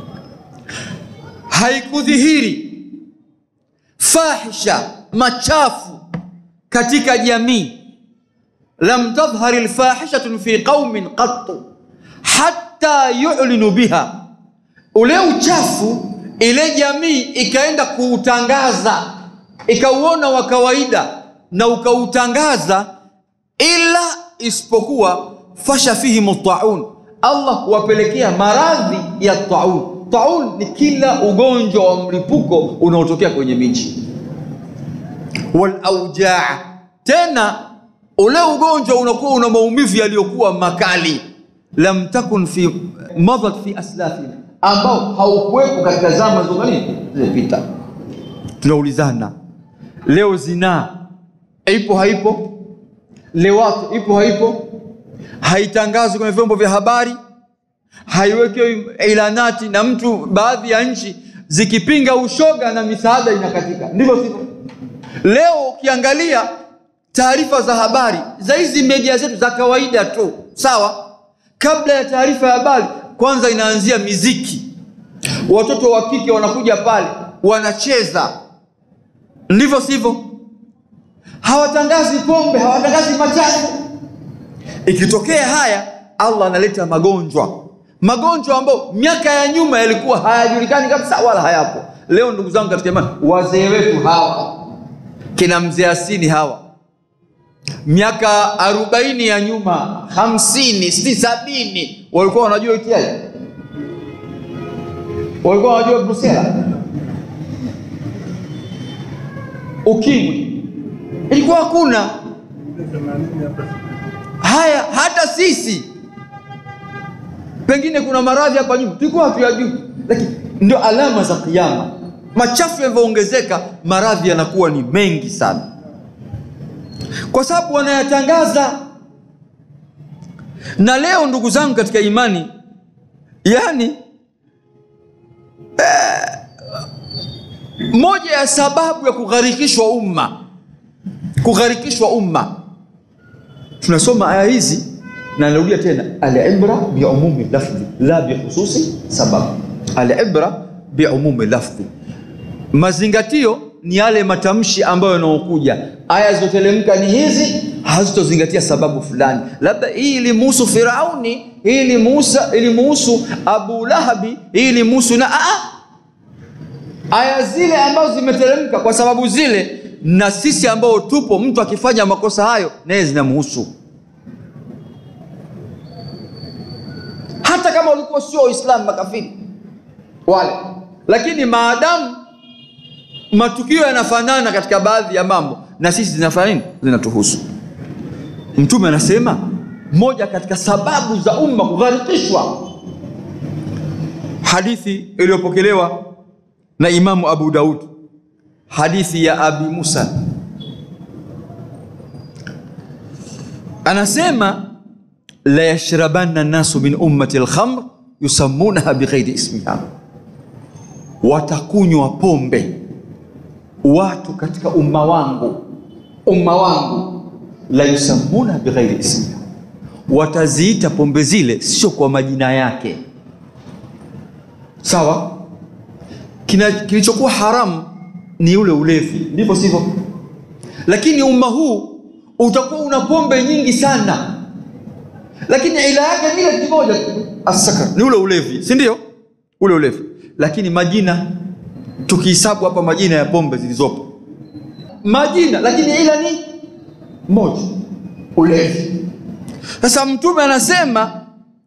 haikudhihiri fahisha machafu katika jamii lam tadhhar alfahishatu fi qaumin qattu hatta yu'linu biha ule uchafu ile jamii ikaenda kuutangaza ikauona wa kawaida na ukautangaza ila isipokuwa fasha fihim taun Allah huwapelekea maradhi ya taun taun ni kila ugonjwa wa mlipuko unaotokea kwenye miji wal aujaa tena ule ugonjwa unakuwa una maumivu yaliyokuwa makali lam takun fi madat fi aslafina ambao haukuwepo katika zama za nini zilizopita tunaulizana leo zinaa ipo haipo lewato ipo haipo haitangazwi kwenye vyombo vya habari haiwekewi ilanati na mtu baadhi ya nchi zikipinga ushoga na misaada inakatika ndivyo sivyo leo ukiangalia taarifa za habari za hizi media zetu za kawaida tu sawa kabla ya taarifa ya habari kwanza inaanzia miziki watoto wa kike wanakuja pale wanacheza ndivyo sivyo hawatangazi pombe hawatangazi machafu ikitokea haya allah analeta magonjwa magonjwa ambayo miaka ya nyuma yalikuwa hayajulikani kabisa wala hayapo leo ndugu zangu katika imani wazee wetu hawa kina mzee asini hawa miaka arobaini ya nyuma hamsini sitini sabini walikuwa wanajua itiaji walikuwa wanajua brusela ukimwi ilikuwa hakuna haya hata sisi pengine kuna maradhi hapa nyuma tulikuwa hatuyajui lakini ndio alama za kiama machafu yanavyoongezeka maradhi yanakuwa ni mengi sana kwa sababu wanayatangaza na leo ndugu zangu katika imani yani eh, moja ya sababu ya kugharikishwa umma kugharikishwa umma tunasoma aya hizi na narudia tena alibra biumumi lafdhi la bihususi sababu alibra biumumi lafdhi mazingatio ni yale matamshi ambayo yanaokuja aya zilizotelemka ni hizi hazitozingatia sababu fulani labda hii ilimuhusu firauni hii ilimuhusu ilimuhusu abu lahabi hii ilimuhusu na aa, aya zile ambazo zimeteremka kwa sababu zile na sisi ambao tupo mtu akifanya makosa hayo naye zinamhusu hata kama walikuwa sio waislamu makafiri wale lakini maadamu matukio yanafanana katika baadhi ya mambo na sisi zinafanya nini zinatuhusu mtume anasema moja katika sababu za umma kugharikishwa hadithi iliyopokelewa na imamu abu daud hadithi ya abi musa anasema la yashrabanna nnasu min ummati lkhamr yusammunaha bighairi ismiha watakunywa pombe watu katika umma wangu umma wangu la yusammuna bighairi ismiha wataziita pombe zile sio kwa majina yake sawa Kina, kilichokuwa haramu ni ule ulevi ndivyo sivyo lakini umma huu utakuwa una pombe nyingi sana lakini ila yake ni ile kimoja tu asakar ni ule ulevi si ndio ule ulevi lakini majina tukihesabu hapa majina ya pombe zilizopo majina lakini ila ni moja ulevi sasa mtume anasema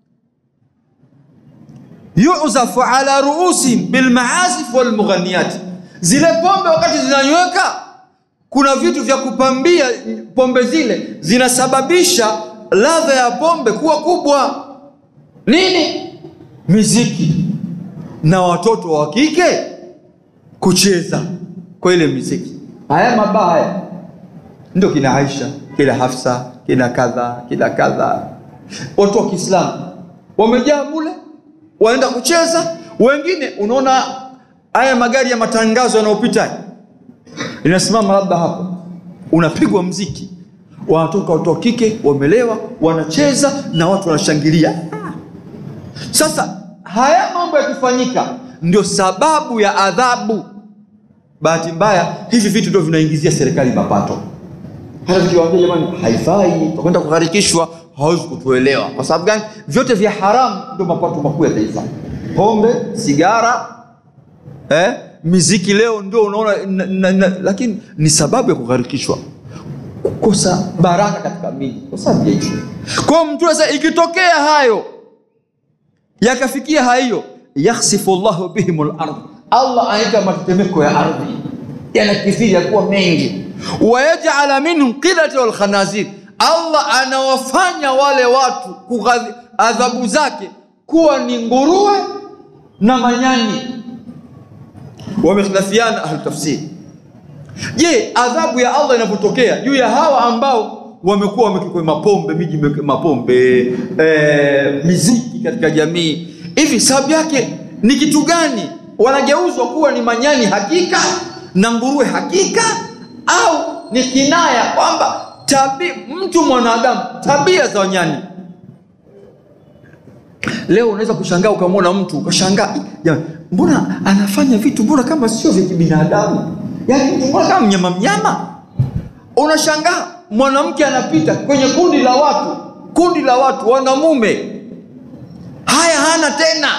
yuzafu ala ruusihim bilmaazif walmughaniyat zile pombe wakati zinanyweka kuna vitu vya kupambia pombe zile zinasababisha ladha ya pombe kuwa kubwa nini miziki na watoto wa kike kucheza kwa ile miziki haya mabaya ndio kina aisha kina hafsa kina kadha kina kadha watu wa kiislamu wamejaa mule wanaenda kucheza wengine unaona haya magari ya matangazo yanayopita linasimama labda hapo unapigwa mziki wanatoka watu wa kike wamelewa wanacheza na watu wanashangilia sasa haya mambo yakifanyika ndio sababu ya adhabu bahati mbaya hivi vitu ndio vinaingizia serikali mapato hata tukiwaambia jamani haifai takwenda kugharikishwa hawezi kutuelewa kwa sababu gani vyote vya haramu ndio mapato makuu ya taifa pombe sigara eh? miziki leo ndio unaona na, na, na, lakini ni sababu ya kugharikishwa kukosa baraka katika miji kwa sababu ya hicho kwao mtu sasa ikitokea hayo yakafikia hayo yakhsifu llahu bihim lardh allah anaita matetemeko ya ardhi yanakithiri yakuwa mengi wayajala minhum qilata walkhanazir allah anawafanya wale watu kughadhi, adhabu zake kuwa ni nguruwe na manyani wamekhilafiana ahlu tafsiri je adhabu ya allah inapotokea juu ya hawa ambao wamekuwa wamekikwe mapombe miji mapombe e, miziki katika jamii hivi sababu yake ni kitu gani wanageuzwa kuwa ni manyani hakika na nguruwe hakika au ni kinaya kwamba tabi mtu mwanadamu tabia za wanyani leo unaweza kushangaa ukamwona mtu ukashangaa jamani mbona anafanya vitu mbona kama sio vya kibinadamu yaani mtu mbona kama mnyama mnyama unashangaa mwanamke anapita kwenye kundi la watu kundi la watu wanamume haya hana tena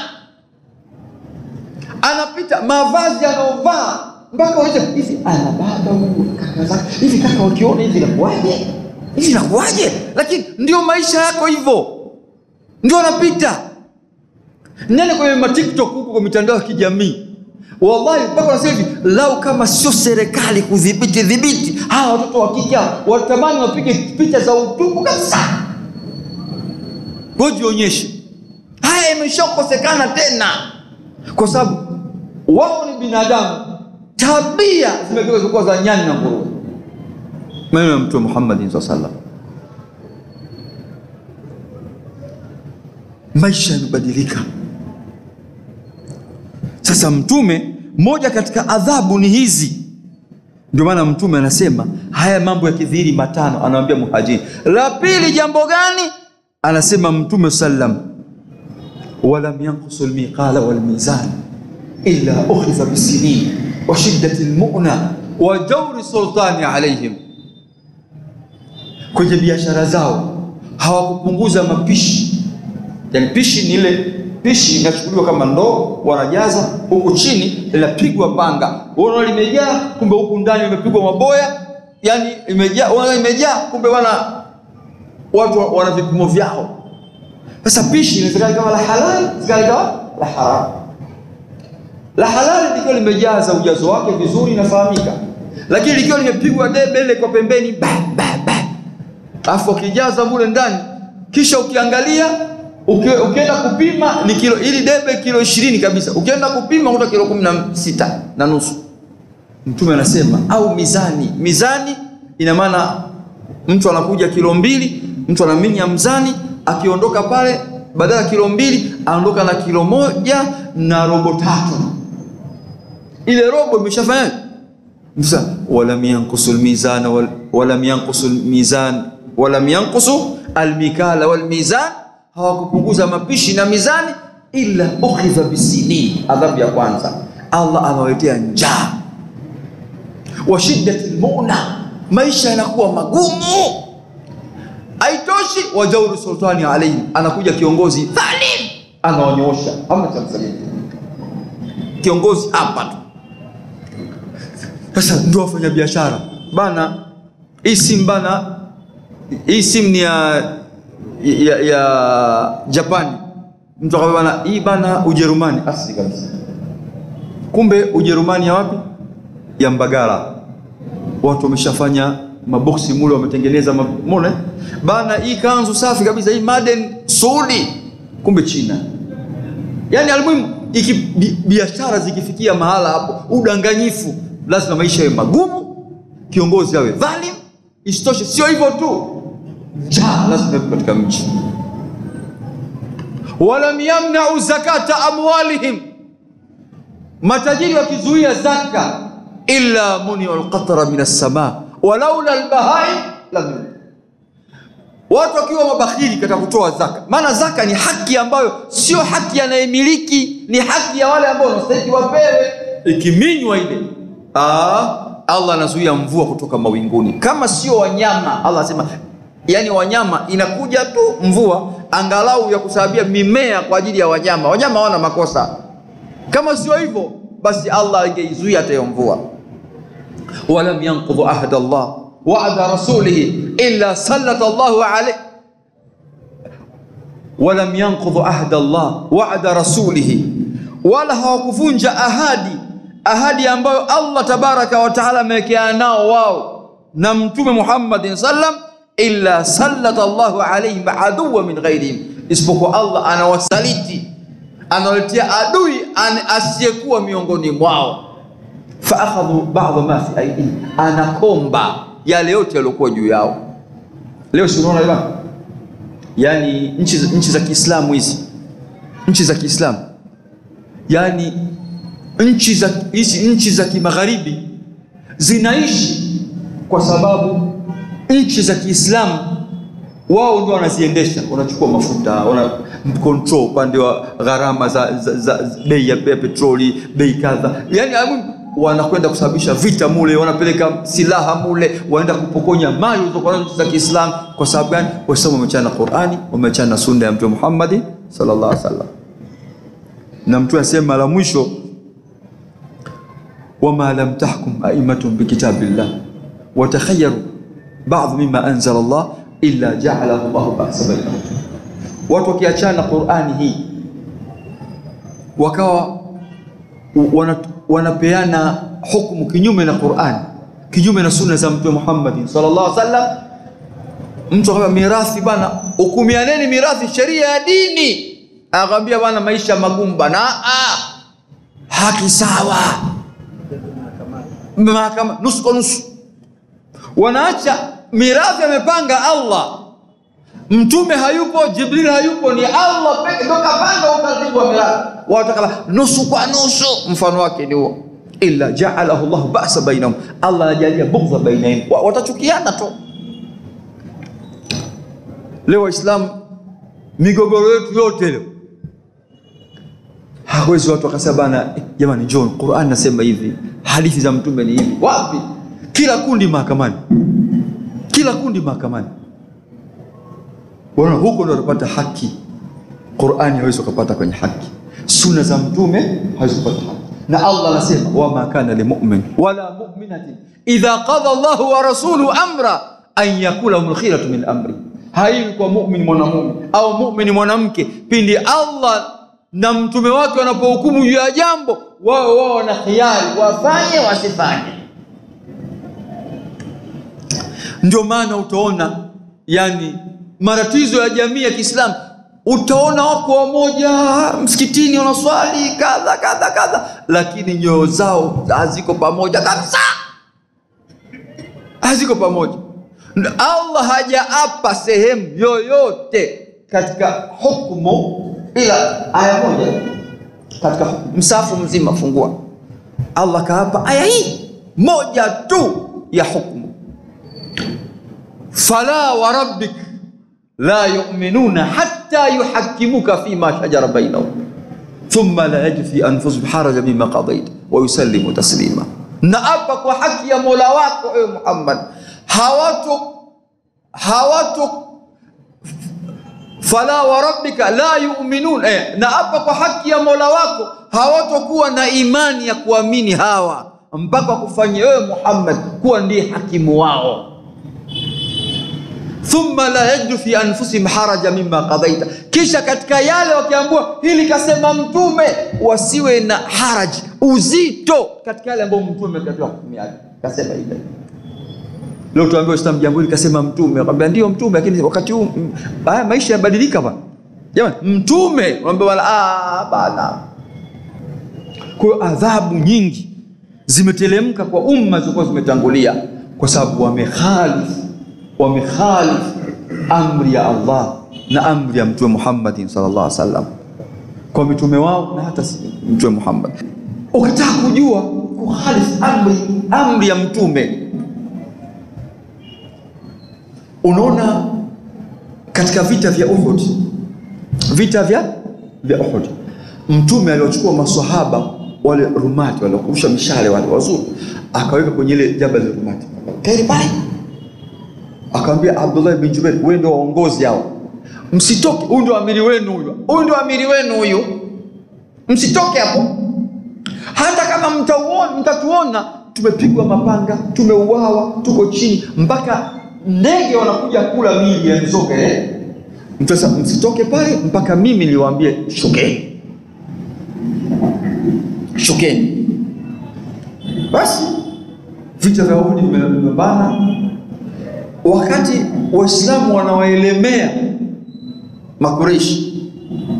anapita mavazi anaovaa mpaka ulize hivi ana baba huyu kaka zake hivi kaka wakiona hivi inakuwaje hivi inakuwaje lakini ndio maisha yako hivyo ndio anapita nene kwenye matiktok huko kwa mitandao ya kijamii wallahi mpaka wanasema hivi lau kama sio serikali kudhibiti dhibiti hawa watoto wa kike watamani wapige picha za utupu kabisa wajionyeshe haya imeshakosekana tena kwa sababu wao ni binadamu tabia zimegeuka kuwa za nyani na nguruwe maneno ya mtume muhammadin saa salam maisha yamebadilika sasa mtume moja katika adhabu ni hizi ndio maana mtume anasema haya mambo ya kidhihiri matano anawambia muhajiri la pili jambo gani anasema mtume sallam walam yankusu lmiqala walmizan illa ukhidha bisinin wa shiddati lmuna wa jauri sultani alaihim kwenye biashara zao hawakupunguza mapishi yani pishi ni ile pishi inachukuliwa kama ndoo wanajaza huku chini linapigwa panga unaona limejaa kumbe huku ndani limepigwa maboya yani imejaa unaona imejaa kumbe wana watu wana vipimo vyao sasa pishi inawezekana kama la halali inawezekana kama la haramu la halali likiwa limejaza ujazo wake vizuri inafahamika lakini likiwa limepigwa debe ile kwa pembeni ba, ba, ba. alafu ukijaza mule ndani kisha ukiangalia uki, ukienda kupima ni kilo ili debe kilo ishirini kabisa ukienda kupima kuta kilo kumi na sita na nusu mtume anasema au mizani mizani ina maana mtu anakuja kilo mbili mtu anaminya mzani akiondoka pale badala ya kilo mbili anaondoka na kilo moja na robo tatu ile robo imeshafanya sasa walam yankusu lmizan wal- walam yankusu lmizan walam yankusu almikala walmizan hawakupunguza mapishi na mizani illa ukhidha bisinin adhabu ya kwanza allah anawaletea njaa wa shiddati lmuna maisha yanakuwa magumu haitoshi wa jauri sultani alaihim anakuja kiongozi dhalim anawanyoosha ama cha msalia kiongozi hapa tu sasa ndio wafanya biashara bana hii simu bana hii simu ni ya, ya, ya japani mtu akamwambia bana hii bana ujerumani asili kabisa kumbe ujerumani ya wapi ya mbagala watu wameshafanya maboksi mule wametengeneza mone bana hii kanzu safi kabisa hii maden saudi kumbe china yaani almuhimu iki bi- biashara zikifikia mahala hapo udanganyifu lazima maisha yawe magumu kiongozi awe dhalim isitoshe sio hivyo tu njaa lazima iwepo katika mji walam yamnau zakata amwalihim matajiri wakizuia zaka illa muniu lqatra min alsama walaula lbahai lam watu wakiwa mabakhili katika kutoa zaka maana zaka ni haki ambayo sio haki anayemiliki ni haki ya wale ambao wanastahiki wapewe ikiminywa ile Aa, allah anazuia mvua kutoka mawinguni kama sio wanyama allah anasema yani wanyama inakuja tu mvua angalau ya kusababia mimea kwa ajili ya wanyama wanyama hawana makosa kama sio hivyo basi allah angeizuia hata hiyo mvua walam yanqudhu ahda Allah wa'da rasulihi illa sallata Allahu alayh walam yanqudhu ahda Allah wa'da rasulihi, wala hawakuvunja ahadi ahadi ambayo Allah tabaraka wa taala amewekeana nao wao na Mtume Muhammadin sallam, illa sallata Allahu alayhim aduwa min ghairihim, isipokuwa Allah anawasaliti anawaletea adui an- asiyekuwa miongoni mwao faakhadhu ba'dha ma fi aidihim, anakomba yale yote yaliokuwa juu yao. Leo si unaona ila yani nchi, za- nchi za Kiislamu hizi nchi za Kiislamu yani nchi za hizi nchi za kimagharibi zinaishi kwa sababu nchi za Kiislamu wao ndio wanaziendesha, wanachukua mafuta, wana control upande wa gharama za, za, za, za bei ya bei ya petroli, bei kadha, yani amu- wanakwenda kusababisha vita mule, wanapeleka silaha mule, wanaenda kupokonya mali zilizokuwa nazo nchi za Kiislamu. Kwa sababu gani? Waislamu wameachana na Qur'ani, wameachana na sunna ya Mtume Muhammad sallallahu alaihi wasallam, na Mtume asema la mwisho wama lam tahkum aimatun bikitabillah watakhayaru ba'dhu mimma anzala Allah illa ja'alahu Allahu ba'sa bainahum. Watu wakiachana na Qur'ani hii wakawa wana, wanapeana hukumu kinyume na Qur'ani, kinyume na sunna za Mtume Muhammad sallallahu alaihi wasallam. Mtu akamwambia mirathi bana, hukumianeni mirathi, sheria ya dini. Akamwambia bana, maisha magumu bana, ah, haki sawa mahakama nusu kwa nusu, wanaacha mirathi amepanga Allah, mtume hayupo, Jibril hayupo, ni Allah peke ndo kapanga utaratibu wa mirathi. Watu kala nusu kwa nusu, mfano wake ni huo. illa jaalahu llahu basa bainahum, Allah anajalia bughdha bainahum, Wa- watachukiana tu. Leo Waislamu, migogoro yetu yote leo hawezi watu wakasema bana, eh, jamani, John, Qur'an nasema hivi, hadithi za mtume ni hivi. Wapi? Kila kundi mahakamani, kila kundi mahakamani. Wana huko ndo watapata haki. Qur'ani hawezi ukapata kwenye haki, sunna za mtume hawezi kupata haki. Na Allah anasema wama kana limumin wala muminatin idha qadha Allahu wa rasuluhu amra an yakula lahumul khiyaratu min amri, haiwi kwa mumin mwanamume au mumin mwanamke pindi Allah na mtume wake wanapohukumu juu ya jambo, wao wao wana khiari, wafanye wasifanye. Ndio maana utaona yani matatizo ya jamii ya Kiislamu, utaona wako wamoja msikitini wanaswali kadha kadha kadha, lakini nyoyo zao haziko pamoja kabisa, haziko pamoja. Na Allah hajaapa sehemu yoyote katika hukumu ila aya moja katika msafu mzima, fungua Allah kaapa aya hii moja tu ya hukumu fala wa rabbik la yu'minuna hatta yuhakkimuka fima shajara bainahum thumma la yajidu fi anfusihim harajan mimma qadaita wa yusallimu taslima. Na apa kwa haki ya Mola wako ewe Muhammad, hawato hawato fala wa rabbika la yu'minun eh, na hapa kwa haki ya Mola wako hawatokuwa na imani ya kuamini hawa mpaka kufanya wewe Muhammad kuwa ndiye hakimu wao. Thumma la yajidu fi anfusihim haraja mimma qadaita, kisha katika yale wakiambiwa hili kasema mtume, wasiwe na haraji uzito katika yale ambayo mtume katika hukumu yake kasema ile Leo tuambie Uislamu jambo hili kasema mtume, akwambia ndio mtume, lakini wakati huu mm, haya maisha yabadilika bwana. Jamani, mtume unaambia wala ah, bana. Kwa hiyo adhabu nyingi zimetelemka kwa umma zilizokuwa zimetangulia, kwa sababu wamekhalifu wamekhalifu amri ya Allah na amri ya Mtume Muhammadin sallallahu alaihi wasallam kwa mitume wao na hata si Mtume Muhammad. Ukitaka kujua kukhalifu amri amri ya mtume Unaona, katika vita vya Uhud, vita vya vya Uhud, mtume aliwachukua maswahaba wale rumati waliokurusha mishale wale wazuri, akaweka kwenye ile jabal rumati, kaeni pale, akamwambia Abdullah bin Jubair, wewe ndio waongozi hao, msitoke. Huyu ndio amiri wenu, huyu huyu ndio amiri wenu, huyu msitoke hapo, hata kama mtauona, mtatuona tumepigwa mapanga, tumeuawa, tuko chini mpaka ndege wanakuja kula miili ya mizoga eh? Mtasa, msitoke pale mpaka mimi niwaambie shukeni, shukeni. Basi vita vya Uhud vimebana, wakati Waislamu wanawaelemea Makureishi,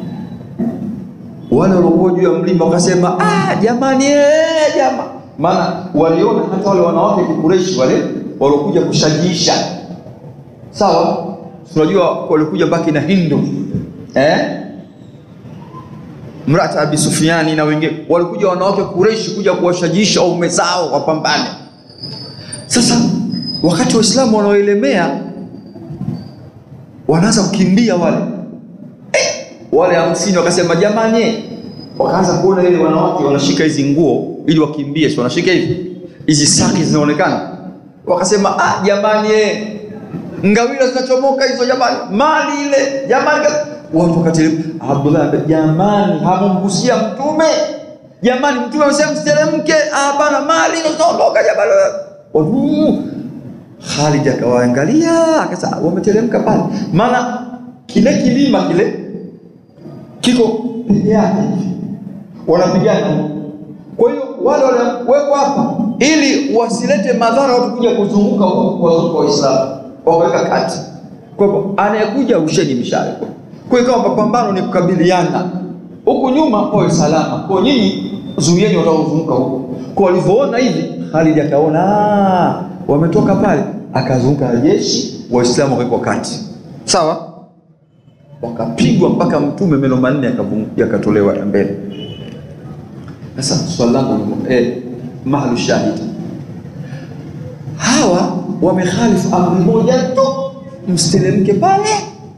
wale waliokuwa juu ya mlima wakasema, ah, jamani eh, jama maana waliona hata wale wanawake Kikureishi wale waliokuja kushajiisha, sawa. Tunajua walikuja mpaka na Hindu eh? mrata Abi Sufyani na wengine walikuja wanawake Kureishi kuja kuwashajiisha waume zao wapambane. Sasa wakati Waislamu wanaoelemea wanaanza kukimbia wale eh, wale hamsini wakasema jamani, wakaanza kuona ile wanawake wanashika hizi nguo ili wakimbie, si wanashika hivi hizi saki zinaonekana wakasema ah, jamani eh, ngawira zinachomoka hizo jamani, mali ile jamani. Watu wakatelemka. Abdullah anambia jamani, hamumgusia mtume jamani, mtume amesema msiteremke. Ah bana, mali inaondoka jamani. Watu Khalid akawaangalia akasema wameteremka pale, maana kile kilima kile kiko peke yake, wanapigana. Kwa hiyo wale waliwekwa hapa ili wasilete madhara watu kuja kuzunguka wazunguka Waislamu, wakaweka kati. Kwa hivyo anayekuja usheni mishale. Kwa hiyo kama mapambano ni kukabiliana, huku nyuma pawe salama, kwa nyinyi zuieni wataozunguka huko. Kwa walivyoona hivi, Khalid akaona ah, wametoka pale, akazunguka jeshi, Waislamu wakawekwa kati, sawa, wakapigwa mpaka Mtume meno manne yakatolewa ya mbele. Sasa swali langu eh, mahali shahidi. Hawa wamekhalifu amri moja tu, msiteremke pale.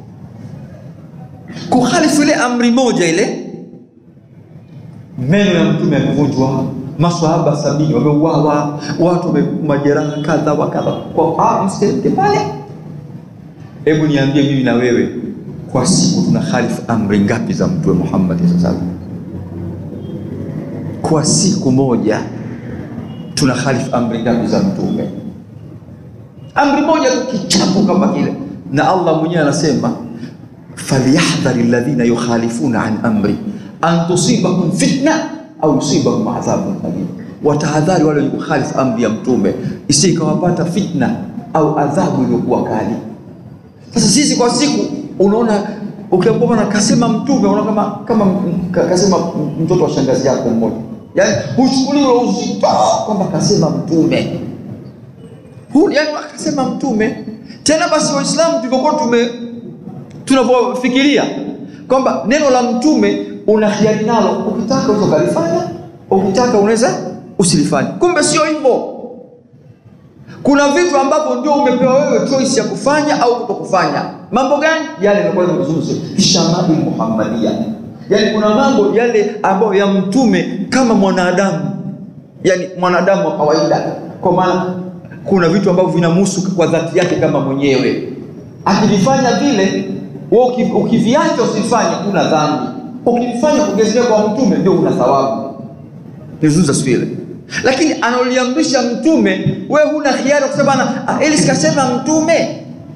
Kukhalifu ile amri moja ile, meno ya mtume yamevunjwa, maswahaba sabini wameuawa, watu wame majeraha kadha wa kadha, kwa ah, msiteremke pale. Hebu niambie mimi na wewe, kwa siku tuna khalifu amri ngapi za mtume Muhammad sallallahu alaihi wasallam? Kwa siku moja tuna khalifu amri ngapi za mtume? Amri moja tu, kichapo kama kile. Na Allah mwenyewe anasema falyahdhari alladhina yukhalifuna an amri an tusibahum fitna au yusibahum adhabun alim, watahadhari wale wenye kukhalifu amri ya mtume isi ikawapata fitna au adhabu iliyokuwa kali. Sasa sisi kwa siku unaona ukiambiwa bwana kasema mtume unaona kama kama m- ka- kasema mtoto wa shangazi yako mmoja, yaani huchukuliwe uzito kwamba kasema mtume Hu- yaani akasema mtume tena. Basi Waislamu tulivyokuwa tume tunavyofikiria kwamba neno la mtume una hiari nalo, ukitaka unaweza ukalifanya, ukitaka unaweza usilifanye. Kumbe sio hivyo. Kuna vitu ambavyo ndio umepewa wewe choice ya kufanya au kutokufanya. Mambo gani? Yale yanakuwa yamezungumzwa shamali muhammadia, yaani kuna mambo yale ambayo ya mtume kama mwanadamu, yaani mwanadamu wa kawaida, kwa maana kuna vitu ambavyo vinamhusu kwa dhati yake kama mwenyewe. Akivifanya vile, wewe uki- ukiviacha usifanye, una dhambi. Ukivifanya kugezelea kwa mtume, ndio una thawabu nizungumza siku ile, lakini analoliamrisha mtume, wewe huna hiari ya kusema bana, ah, ili sikasema mtume.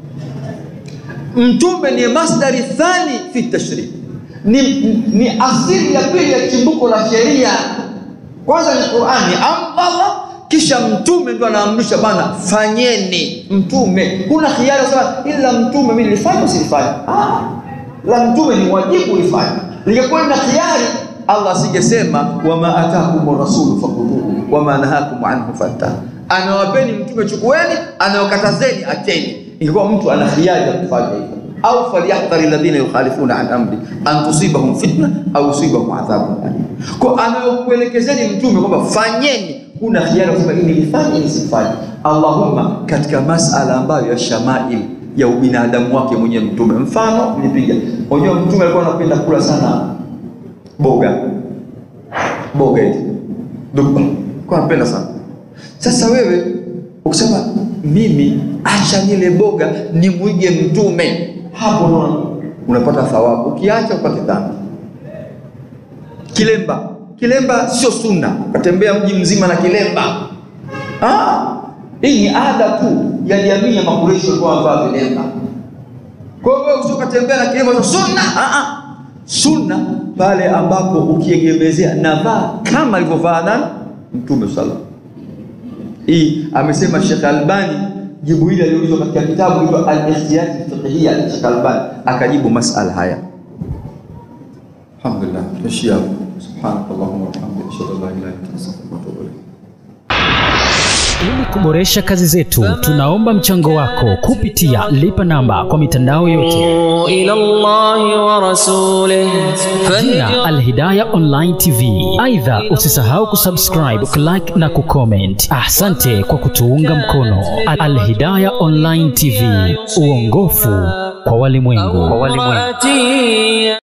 Mtume ni masdari thani fi tashri, ni, ni asili ya pili ya chimbuko la sheria. Kwanza ni Qur'ani, Allah, kisha mtume ndo anaamrisha bana, fanyeni. Mtume huna hiari ya kusema ila mtume mimi nilifanya usilifanye. Ah, la mtume ni wajibu ulifanya. Lingekuwa na hiari Allah asingesema wama atakum rasulu fakuduhu wama nahakum anhu fantahu, anawapeni mtume chukueni, anawakatazeni acheni. Ingekuwa mtu ana hiari ya kufanya hivyo, au falyahdhari alladhina yukhalifuna an amri an tusibahum fitna au yusibahum adhabun alim. Kwa anayokuelekezeni mtume kwamba fanyeni, kuna hiari ya kusema ili nilifanye ili sifanye. Allahumma, katika masala ambayo ya shamail ya ubinadamu wake mwenyewe mtume, mfano nilipiga, unajua mtume alikuwa anapenda kula sana boga boga hizi dupa kwa napenda sana. Sasa wewe ukisema mimi acha nile boga nimwige mtume, hapo ndo unapata thawabu. Ukiacha upate dhambi. Kilemba, kilemba sio sunna, ukatembea mji mzima na kilemba. Ah, hii ni ada tu ya jamii ya Makureshi walikuwa wanavaa vilemba. Kwa hiyo wewe usikatembea na kilemba sunna. Ah ah sunna pale ambapo ukiegemezea navaa kama alivyovaa nani Mtume sallallahu hii amesema Sheikh Albani. Jibu hili aliulizwa katika kitabu hicho Al-Ikhtiyat Fiqhiyya ya Sheikh Albani, akajibu masala haya. Alhamdulillah, tuishia subhanakallahumma wa bihamdika ashhadu an la ilaha illa anta astaghfiruka wa atubu ilayk. Ili kuboresha kazi zetu, tunaomba mchango wako kupitia lipa namba kwa mitandao yote إلى الله ورسوله jina Alhidaya Online TV. Aidha, usisahau kusubscribe, kulike na kucomment. Asante kwa kutuunga mkono. Alhidaya Online TV, uongofu kwa walimwengu. فهدي